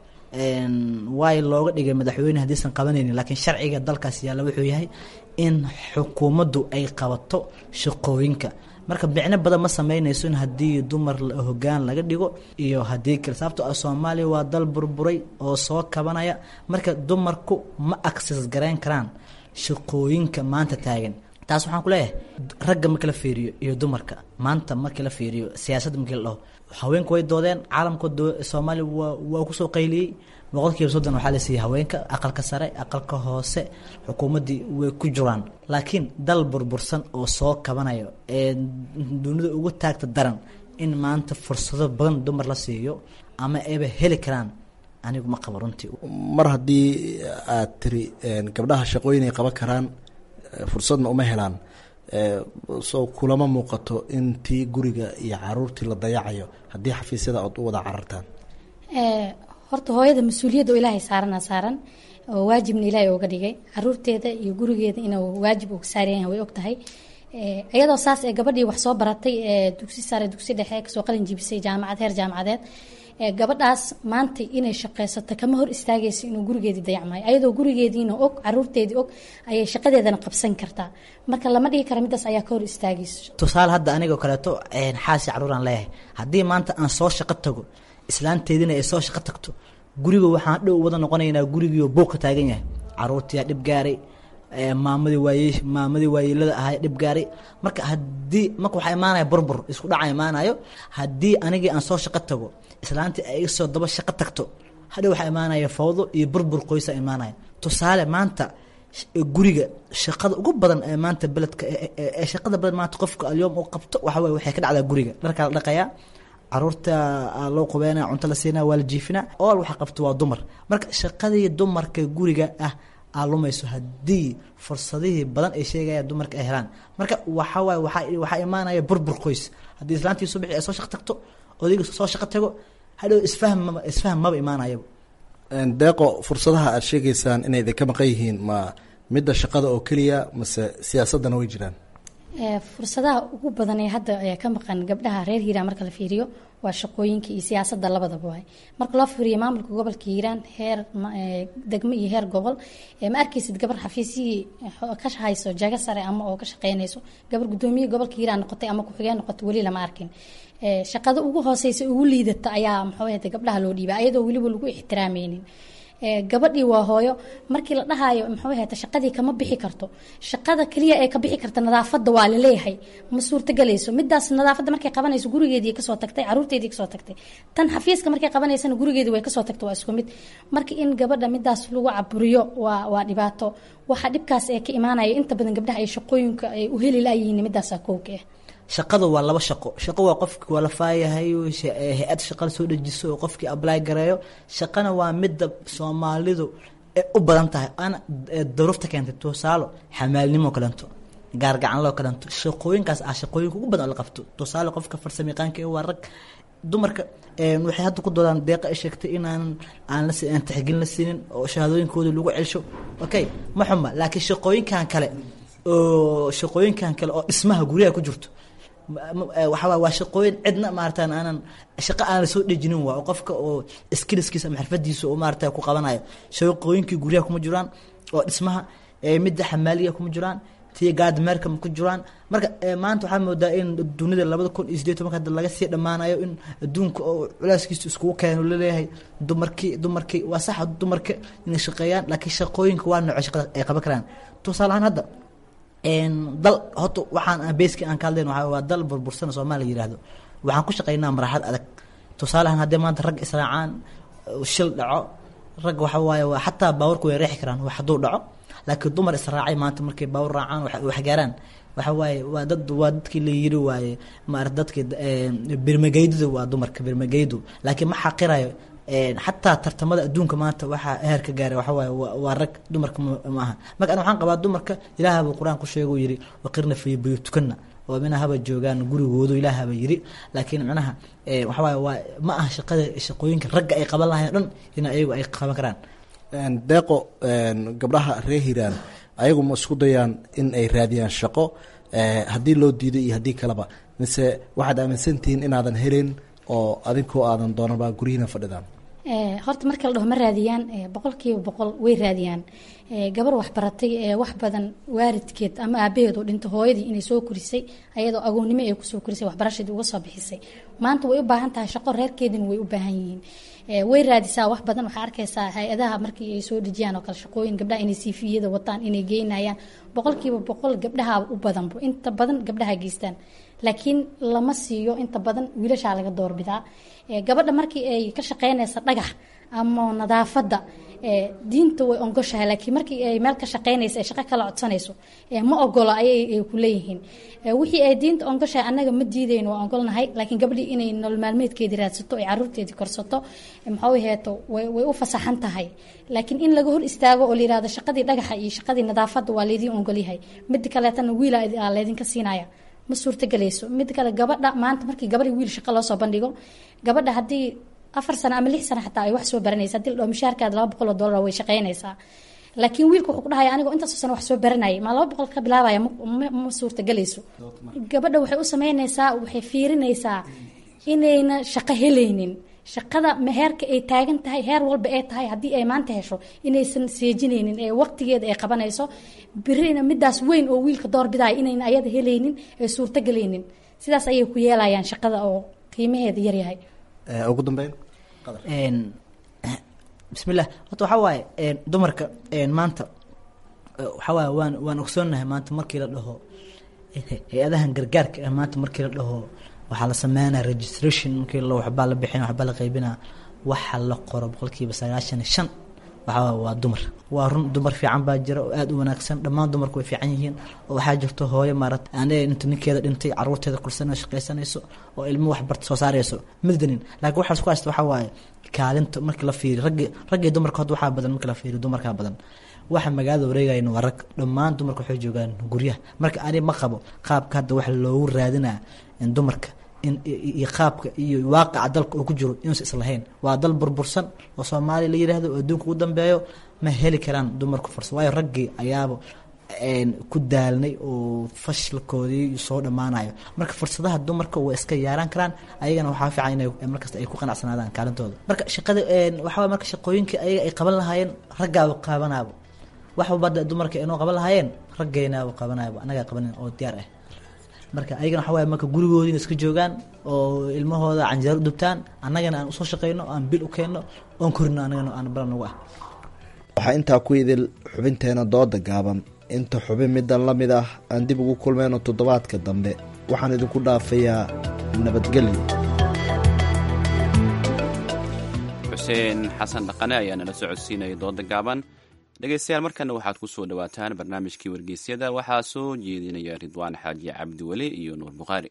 waay looga dhigay madaxweyne haddiisan qabanaynin laakiin sharciga dalkaas yaalla wuxuu yahay in xukuumaddu ay qabato shaqooyinka marka micno badan ma sameynayso in haddii dumar hogaan laga dhigo iyo haddii kale sababto ah soomaaliya waa dal burburay oo soo kabanaya marka dumarku ma access garayn karaan shaqooyinka maanta taagan taas waxaan ku leeyahay ragga marka la fiiriyo iyo dumarka maanta markii la fiiriyo siyaasadda markii la dhaho haweenku way doodeen caalamka soomaaliya waa waa kusoo qayliyey boqolkiiba soddon waxaa la siiyey haweenka aqalka sare aqalka hoose xukuumaddii way ku jiraan laakiin dal burbursan oo soo kabanayo ee dunida ugu taagta daran in maanta fursado badan dumar la siiyo ama ayba heli karaan anigu ma qabo runtii mar haddii aad tiri gabdhaha shaqooyin ay qaban karaan fursadna uma helaan soo kulama muuqato in tii guriga iyo caruurtii la dayacayo haddii xafiisyada ood u wada carartaan horta hooyada mas-uuliyadda oo ilaahay saarana saaran oo waajibna ilaahay ooga dhigay caruurteeda iyo gurigeeda inuu waajib uga saaryahay way og tahay iyadoo saas ee gabadhii wax soo baratay ee dugsi sare dugsi dhexe kasoo qalin jibisay jaamacad heer jaamacadeed gabadhaas maanta inay shaqaysato kama hor istaagayso inuu gurigeedii dayacmaayo ayadoo gurigeediina og caruurteedii og ayay shaqadeedana qabsan kartaa marka lama dhigi kara midaas ayaa ka hor istaagayso tusaale hadda anigoo kaleeto xaasi caruuraan leeyahay haddii maanta aan soo shaqo tago islaanteedina ay soo shaqo tagto guriga waxaan dhow wada noqonaynaa gurigiioo buuq ka taagan yahay caruurtiyaa dhib gaaray maamadii waaye maamadii waayeelada ahay dhib gaaray marka haddii marka waxaa imaanaya burbur isku dhaca imaanayo haddii anigii aan soo shaqo tago islaantii ay iga soo daba shaqo tagto hadhow waxaa imaanaya fawdo iyo burbur qoysa imaanaya tusaale maanta guriga shaqada ugu badan ee maanta beledka ee shaqada badan maanta qofka alyoom uu qabto waxa weye waxay ka dhacdaa guriga dharkaa la dhaqayaa caruurta loo qubeynaya cunto la siinaya waa la jiifinaa ool waxa qabto waa dumar marka shaqadii dumarka guriga ah aa lumayso haddii fursadihii badan ay sheegayaan dumarka ay helaan marka waxa waaye waaa waxaa imaanaya burbur qoys haddii islaantii subaxii ay soo shaq tagto odayga soo shaqo tago hadhow isfahm maba isfahm maba imaanayaba deeqo fursadaha aada sheegeysaan inay idinka maqan yihiin ma midda shaqada oo keliya mase siyaasadana way jiraan fursadaha ugu badan ee hadda ka maqan gabdhaha reer hiiraan marka la fiiriyo waa shaqooyinka iyo siyaasadda labadaba waay marka loo fiiriyo maamulka gobolka hiiraan heer degmo iyo heer gobol ma arkaysid gabar xafiisyihii ka hayso jago sare ama oo ka shaqeynayso gabar gudoomiye gobolka hiiraan noqotay ama ku-xigeen noqotay weli lama arkin shaqada ugu hooseysa ugu liidata ayaa muxuu gabdhaha loo dhiibay ayadoo weliba lagu ixtiraameynin gabadhii waa hooyo markii la dhahayo muxuu ahayta shaqadii kama bixi karto shaqada kaliya ee ka bixi karta nadaafadda waa laleeyahay ma suurtagelayso midaas nadaafadda markay qabanayso gurigeedii kasoo tagtay caruurteedii kasoo tagtay tan xafiiska markay qabanaysana gurigeedii way kasoo tagtay waa isku mid marka in gabadha midaas lagu caburiyo waa waa dhibaato waxa dhibkaas ee ka imaanaya inta badan gabdhaha ay shaqooyinka ay u heli laayihiin midaasaa kowka ah shaqada waa laba shaqo shaqo waa qofkii walafaayahay hay-ad shaqada soo dejiso oo qofkii ably gareeyo shaqana waa midda soomaalidu ee u badan tahay ana daruufta keentay tusaalo xamaalnimo kalento gaargacanloo kalento shaqooyinkaas ah shaqooyinka ugu badan oo la qabto tusaale qofka farsamo yaqaanka waa rag dumarka waxay hadda ku doodaan deeqa ay sheegtay inaanan aan la aan taxgelin la siinin oo shahaadooyinkooda lagu celsho okay ma xuma laakiin shaqooyinkan kale oo shaqooyinkan kale oo dhismaha guryaha ku jirto waxaa waa shaqooyin cidna maaratan aanan shaqo aan lasoo dhejinin waa qofka oo skillskiisa ama xirfadiisa oo maarata ku qabanayo shaqooyinkii guryaha kuma jiraan oo dhismaha midda xamaaliga kuma jiraan tii gaadmeerka ma ku jiraan marka maanta waxaa moodaa in dunida labada kun iyo sideed tobanka hadda laga sii dhammaanayo in adduunka oo culaaskiisa iskugu keeno laleeyahay dumarkii dumarkii waa sax dumarka inay shaqeeyaan laakiin shaqooyinka waa nooco shaqada ay qaban karaan tusaale ahaan hadda dal horta waxaan beski aan ka hadlayn waa waa dal burbursana soomaaliya yihahdo waxaan ku shaqeynaa maraxad adag tusaalehan haddii maanta rag israacaan shil dhaco rag waxa waaye waa xataa baawarku way reexi karaan wax hadduu dhaco laakiin dumar israacay maanta markay baawar raacaan wax gaaraan waxa waaye waa dad waa dadkii la yiri waaye maarata dadkii birmageydada waa dumarka birmageydu laakiin ma xaqirayo xataa tartamada adduunka maanta waxaa heerka gaaray waxa waaye waa rag dumarka ma aha marka an waxaan qabaa dumarka ilaahaba qur-aan ku sheego yiri waqirna fi buyutukana oo minaha haba joogaan gurigoodu ilaahaba yiri laakiin micnaha waxa waaye waa ma aha shaqada shaqooyinka ragga ay qaban lahayn dhan in ayagu ay qaban karaan deeqo gabdhaha reer hiiraan ayagu ma isku dayaan in ay raadiyaan shaqo haddii loo diiday iyo haddii kaleba mise waxaad aaminsantihiin inaadan helin oo adinkoo aadan doonaba guryihiina fadhidaan horta marka la dhaho ma raadiyaan boqolkiiba boqol way raadiyaan gabar waxbaratay ee wax badan waaridkeed ama aabaheed oo dhinta hooyadii inay soo korisay ayadoo agoonnimo ay kusoo korisay waxbarashadii uga soo bixisay maanta way u baahan tahay shaqo reerkeedina way u baahan yihiin way raadisaa wax badan waxaa arkaysaa hay-adaha markii ay soo dhejiyaan oo kale shaqooyin gabdhaha inay siifiyada wataan inay geynayaan boqolkiiba boqol gabdhaha u badanbo inta badan gabdhaha geystaan laakiin lama siiyo inta badan wiilashaa laga doorbidaa gabadha markii ay ka shaqeynaysa dhagax ama nadaafadda diinta way ongoshahay laakiin markii ay meel ka shaqeynaysa ay shaqo kala codsanayso ma ogolo ayay ku leeyihiin wixii ay diinta ongoshahay annaga ma diidayno waa ogolnahay laakiin gabdhii inay nolol maalmeedkeedii raadsato ay caruurteedii korsato maxuu heeto way u fasaxan tahay laakiin in laga hor istaago oo la yirahdo shaqadii dhagaxa iyo shaqadii nadaafadda waa laydiin ogolyahay mid kaleetana wiila laydinka siinaya ma suurtagelayso mid kale gabadha maanta markii gabadhi wiil shaqo loo soo bandhigo gabadha haddii afar sano ama lix sano xataa ay wax soo baranaysa hadii la dhaho mishaarkaada laba boqol oo dollar way shaqeynaysaa laakiin wiilka wuxuu ku dhahaya anigoo intaasoo sano wax soo baranayay maa laba boqol ka bilaabaya ma suurtagelayso gabadha waxay u sameynaysaa waxay fiirinaysaa inayna shaqo helaynin shaqada heerka ay taagan tahay heer walba ay tahay haddii ay maanta hesho inaysan seejinaynin ee waqtigeeda ay qabanayso birina midaas weyn oo wiilka doorbidaya inayna ayada helaynin ee suurtagelaynin sidaas ayay ku yeelayaan shaqada oo qiimaheeda yaryahay ugu dambeyn bismillah horta waxaa waaye dumarka maanta waxaa waaye waan waan ogsoonnahay maanta markii la dhaho hay-adahan gargaarka ah maanta markii la dhaho waxaa la sameynaya registration markii la waxbaa la bixin waxbaa la qaybina waxa la qoro boqolkiiba sagaashan iyo shan waxaa waa dumar waa run dumar fiican baa jira oo aada u wanaagsan dhammaan dumarku way fiican yihiin oo waxaa jirto hooyo maarata aniga inta ninkeeda dhintay caruurteeda kulsana shaqaysanayso oo ilmo wax barta soo saarayso middanin laakiin waxaas ku haysta waxaa waaye kaalinta markii la fiiriyo raggi raggii dumarka hadda waxaa badan markii la fiiriyo dumarkaa badan waxa magaalada wareegayan waa rag dhammaan dumarka waxay joogaan guryaha marka ani ma qabo qaabka hadda waxa loogu raadinaa dumarka iyo qaabka iyo waaqaca dalka uu ku jiro inuusa islahayn waa dal burbursan oo soomaaliya la yidhaahdo oo adduunka ugu dambeeyo ma heli karaan dumarku fursad waayo raggii ayaaba ku daalnay oo fashilkoodii soo dhammaanayo marka fursadaha dumarka way iska yaaran karaan ayagana waxaa fiican inay markasta ay ku qanacsanaadaan kaalintooda marka shaqada waxaa waye marka shaqooyinkii ayaga ay qaban lahaayeen raggaaba qabanaaba wax walba dumarka inoo qaban lahaayeen raggeenaaba qabanaaba annagaa qabanin oo diyaar ah marka ayagana waxa waye marka gurigoodii iska joogaan oo ilmahooda canjeero u dubtaan annagana aan usoo shaqeyno aan bil u keenno oon korino annagana aan balan ugu ah waxaa intaa ku idil xubinteena dooda gaaban inta xubin middan la mid ah aan dib ugu kulmayno toddobaadka dambe waxaan idinku dhaafayaa nabadgelyo xuseen xasan dhaqane ayaa nala socodsiinaya dooda gaaban dhegeystayaal markana waxaad ku soo dhowaataan barnaamijkii wargeysyada waxaa soo jeedinaya ridwaan xaaji cabdiweli iyo nuur bukhaari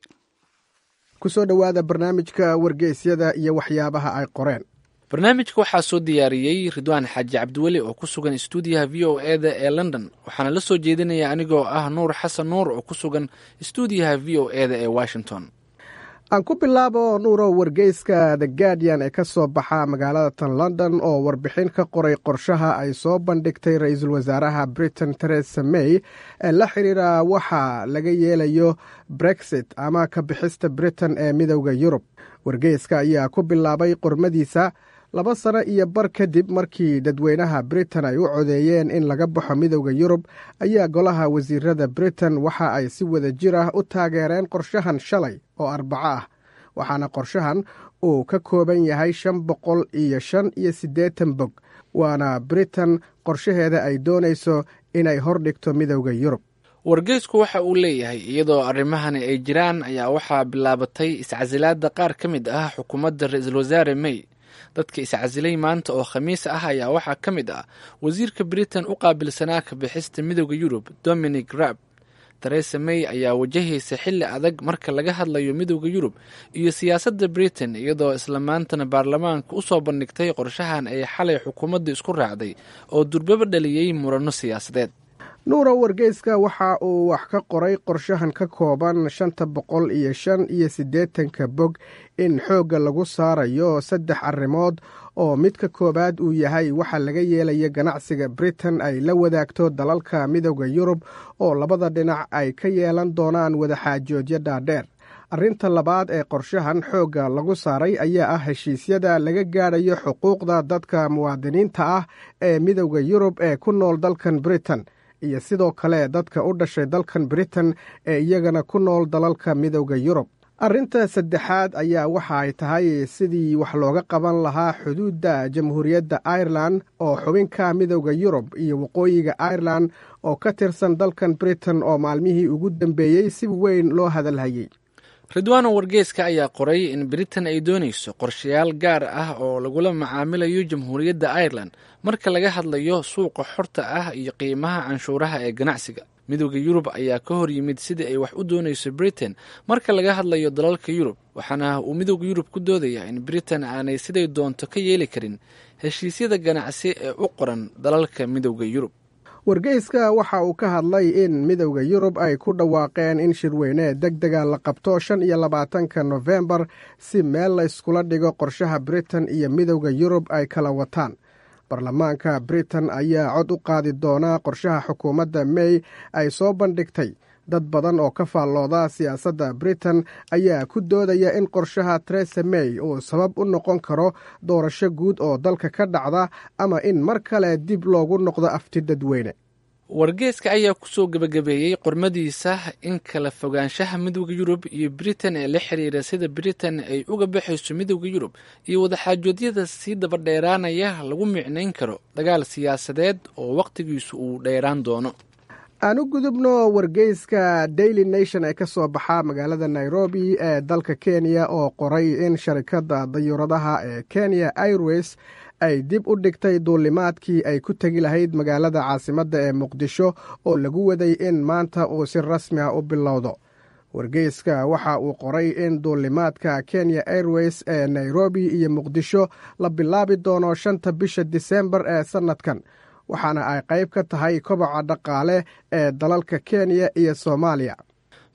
ku soo dhowaada barnaamijka wargeysyada iyo waxyaabaha ay qoreen barnaamijka waxaa soo diyaariyey ridwaan xaaji cabdiweli oo ku sugan stuudiyaha v o e da ee london waxaana la soo jeedinaya anigoo ah nuur xasan nuur oo ku sugan stuudiyaha v o e da ee washington aan ku bilaabo nuurow wargeyska the guardian ee ka soo baxa magaalada tan london oo warbixin ka qoray qorshaha ay soo bandhigtay ra-iisul wasaaraha britain teresa may ee la xiriira waxa laga yeelayo brexit ama ka bixista britain ee midowda yurub wargeyska ayaa ku bilaabay qormadiisa laba sano iyo bar kadib markii dadweynaha britain ay u codeeyeen in laga baxo midowda yurub ayaa golaha wasiirada britain waxa ay si wada jir ah u taageereen qorshahan shalay oo arbaco ah waxaana qorshahan uu ka kooban yahay shan boqol iyo shan iyo siddeetan bog waana britain qorshaheeda ay doonayso inay hordhigto midowda yurub wargeysku waxa uu leeyahay iyadoo arrimahani ay jiraan ayaa waxaa bilaabatay iscasilaadda qaar ka mid ah xukuumadda ra-iisul wasaare may dadka iscasilay maanta oo khamiis ah ayaa waxaa ka mid ah wasiirka britain u qaabilsanaa ka bixista midowda yurub dominic rab teresa may ayaa wajahaysa xilli adag marka laga hadlayo midowda yurub iyo siyaasadda britain iyadoo isla maantana baarlamaanka u soo bandhigtay qorshahan ay xalay xukuumadda isku raacday oo durbaba dhaliyey muranno siyaasadeed nuura wargeyska waxa uu wax ka qoray qorshahan ka kooban shanta boqol iyo shan iyo siddeetanka bog in xoogga lagu saarayo saddex arrimood oo midka koowaad uu yahay waxa laga yeelaya ganacsiga britain ay la wadaagto dalalka midowda yurub oo labada dhinac ay ka yeelan doonaan wadaxaajoodyo dhaadheer arrinta labaad ee qorshahan xoogga lagu saaray ayaa ah heshiisyada laga gaadhayo xuquuqda dadka muwaadiniinta ah ee midowda yurub ee ku nool dalkan britain iyo sidoo kale dadka u dhashay dalkan britain ee iyagana ku nool dalalka midowda yurub arrinta saddexaad ayaa waxa ay tahay sidii wax looga qaban lahaa xuduudda jamhuuriyadda irelan oo xubinka midowda yurub iyo waqooyiga irelan oo ka tirsan dalkan britain oo maalmihii ugu dambeeyey si weyn loo hadalhayey ridwaano wargeyska ayaa qoray in britain ay doonayso qorshayaal gaar ah oo lagula macaamilayo jamhuuriyadda irelan marka laga hadlayo suuqa xorta ah iyo qiimaha canshuuraha ee ganacsiga midowda yurub ayaa ka hor yimid sidii ay wax u doonayso britain marka laga hadlayo dalalka yurub waxaana uu midowda yurub ku doodayaa in britain aanay siday doonto ka yeeli karin heshiisyada ganacsi ee u qoran dalalka midowda yurub wargeyska waxa uu ka hadlay in midowda yurub ay ku dhawaaqeen in shirweyne deg dega la qabto shan iyo labaatanka nofembar si meel la yskula dhigo qorshaha britain iyo midowda yurub ay kala wataan baarlamaanka britain ayaa cod u qaadi doonaa qorshaha xukuumadda may ay soo bandhigtay dad badan oo ka faallooda siyaasadda britain ayaa ku doodaya in qorshaha teresa may uu sabab u noqon karo doorasho guud oo dalka ka dhacda ama in mar kale dib loogu noqdo afti dadweyne wargeeska ayaa kusoo gebagabeeyey qormadiisa in kala fogaanshaha midowda yurub iyo britain ee la xiriira sida britain ay uga baxayso midowda yurub iyo wadaxaajoodyada sii daba dheeraanaya lagu micnayn karo dagaal siyaasadeed oo wakhtigiisu uu dheeraan doono aan u gudubno wargeyska daily nation ee ka soo baxa magaalada nairobi ee dalka kenya oo qoray in sharikadda dayuuradaha ee kenya airways ay dib u dhigtay duulimaadkii ay ku tegi lahayd magaalada caasimadda ee muqdisho oo lagu waday in maanta uu si rasmi ah u bilowdo wargeyska waxa uu qoray in duulimaadka kenya airways ee nairobi iyo muqdisho la bilaabi doono shanta bisha disembar ee sannadkan waxaana ay qayb ka tahay koboca dhaqaale ee dalalka kenya iyo soomaaliya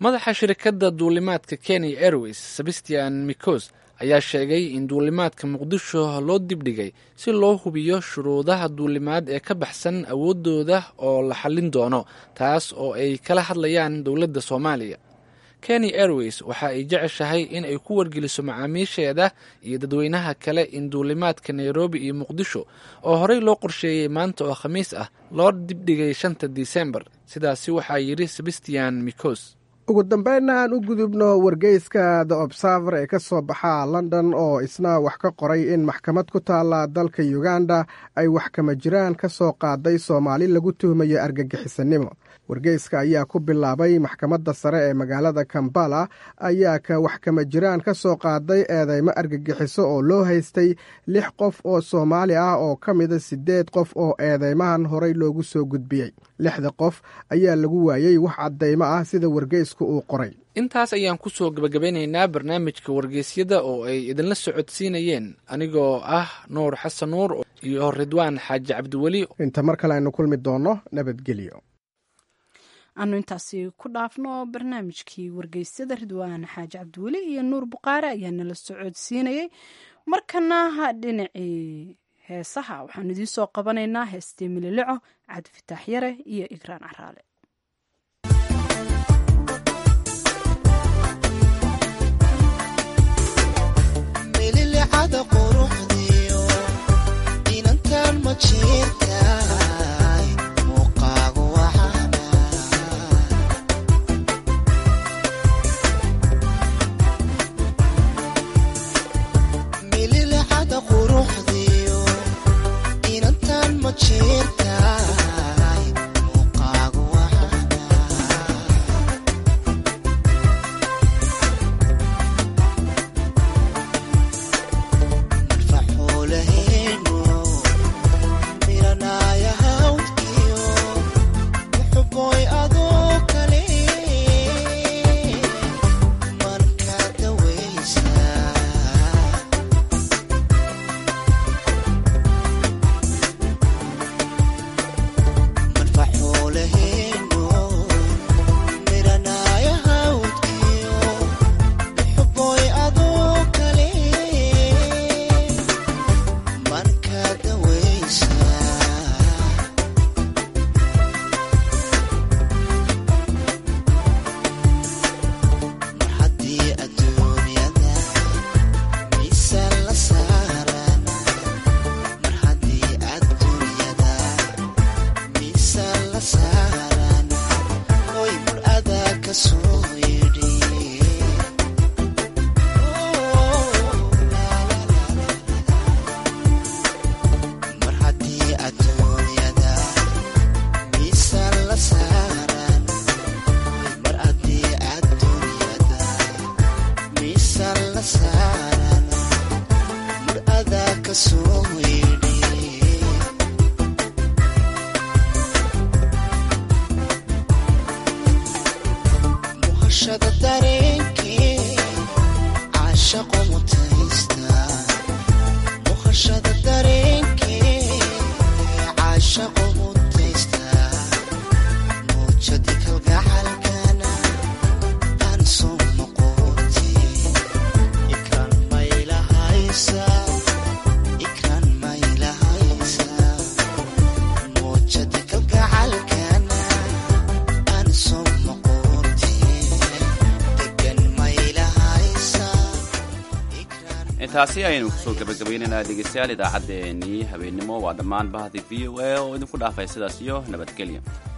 madaxa shirkadda duulimaadka kenya airways sebastian micos ayaa sheegay in duulimaadka muqdisho loo dibdhigay si loo hubiyo shuruudaha duulimaad ee ka baxsan awoodooda oo la xallin doono taas oo ay kala hadlayaan dowladda soomaaliya kenya airways waxa ay jeceshahay in ay ku wargeliso macaamiisheeda iyo dadweynaha kale in duulimaadka nairobi iyo muqdisho oo horey loo qorsheeyey maanta oo khamiis ah loo dibdhigay shanta disembar sidaasi waxaa yidhi sebastian micos ugu dambeynna aan u gudubno wargeyska the observer ee ka soo baxa london oo isna wax ka qoray in maxkamad ku taalla dalka uganda ay wax kama jiraan ka soo qaaday soomaali lagu tuhmayo argagixisanimo wargeyska ayaa ku bilaabay maxkamadda sare ee magaalada kambala ayaa ka wax kama jiraan ka soo qaaday eedeymo argagixiso oo loo haystay lix qof oo soomaali ah oo ka mida siddeed qof oo eedeymahan horey loogu soo gudbiyey lixda qof ayaa lagu waayey wax caddaymo ah sida wargeysku uu qoray intaas ayaan kusoo gabagabeynaynaa barnaamijka wargeysyada oo ay idinla socodsiinayeen anigoo ah nuur xasan nuur iyo ridwaan xaaji cabdiweli inta mar kale aynu kulmi doonno nabadgelyo aanu intaasi ku dhaafno barnaamijkii wargeysyada ridwaan xaaji cabdiweli iyo nuur buqaare ayaa nala socodsiinayey markana dhinacii heesaha waxaanu idiin soo qabanaynaa heestii mililico cabdi fataax yare iyo igraan caraale intaasi ayaynu kusoo gabagabaynaynaa dhegeystayaal idaacaddeenii habeennimo waa dhammaan bahdi v o a oo idinku dhaafay sidaas iyo nabadgelya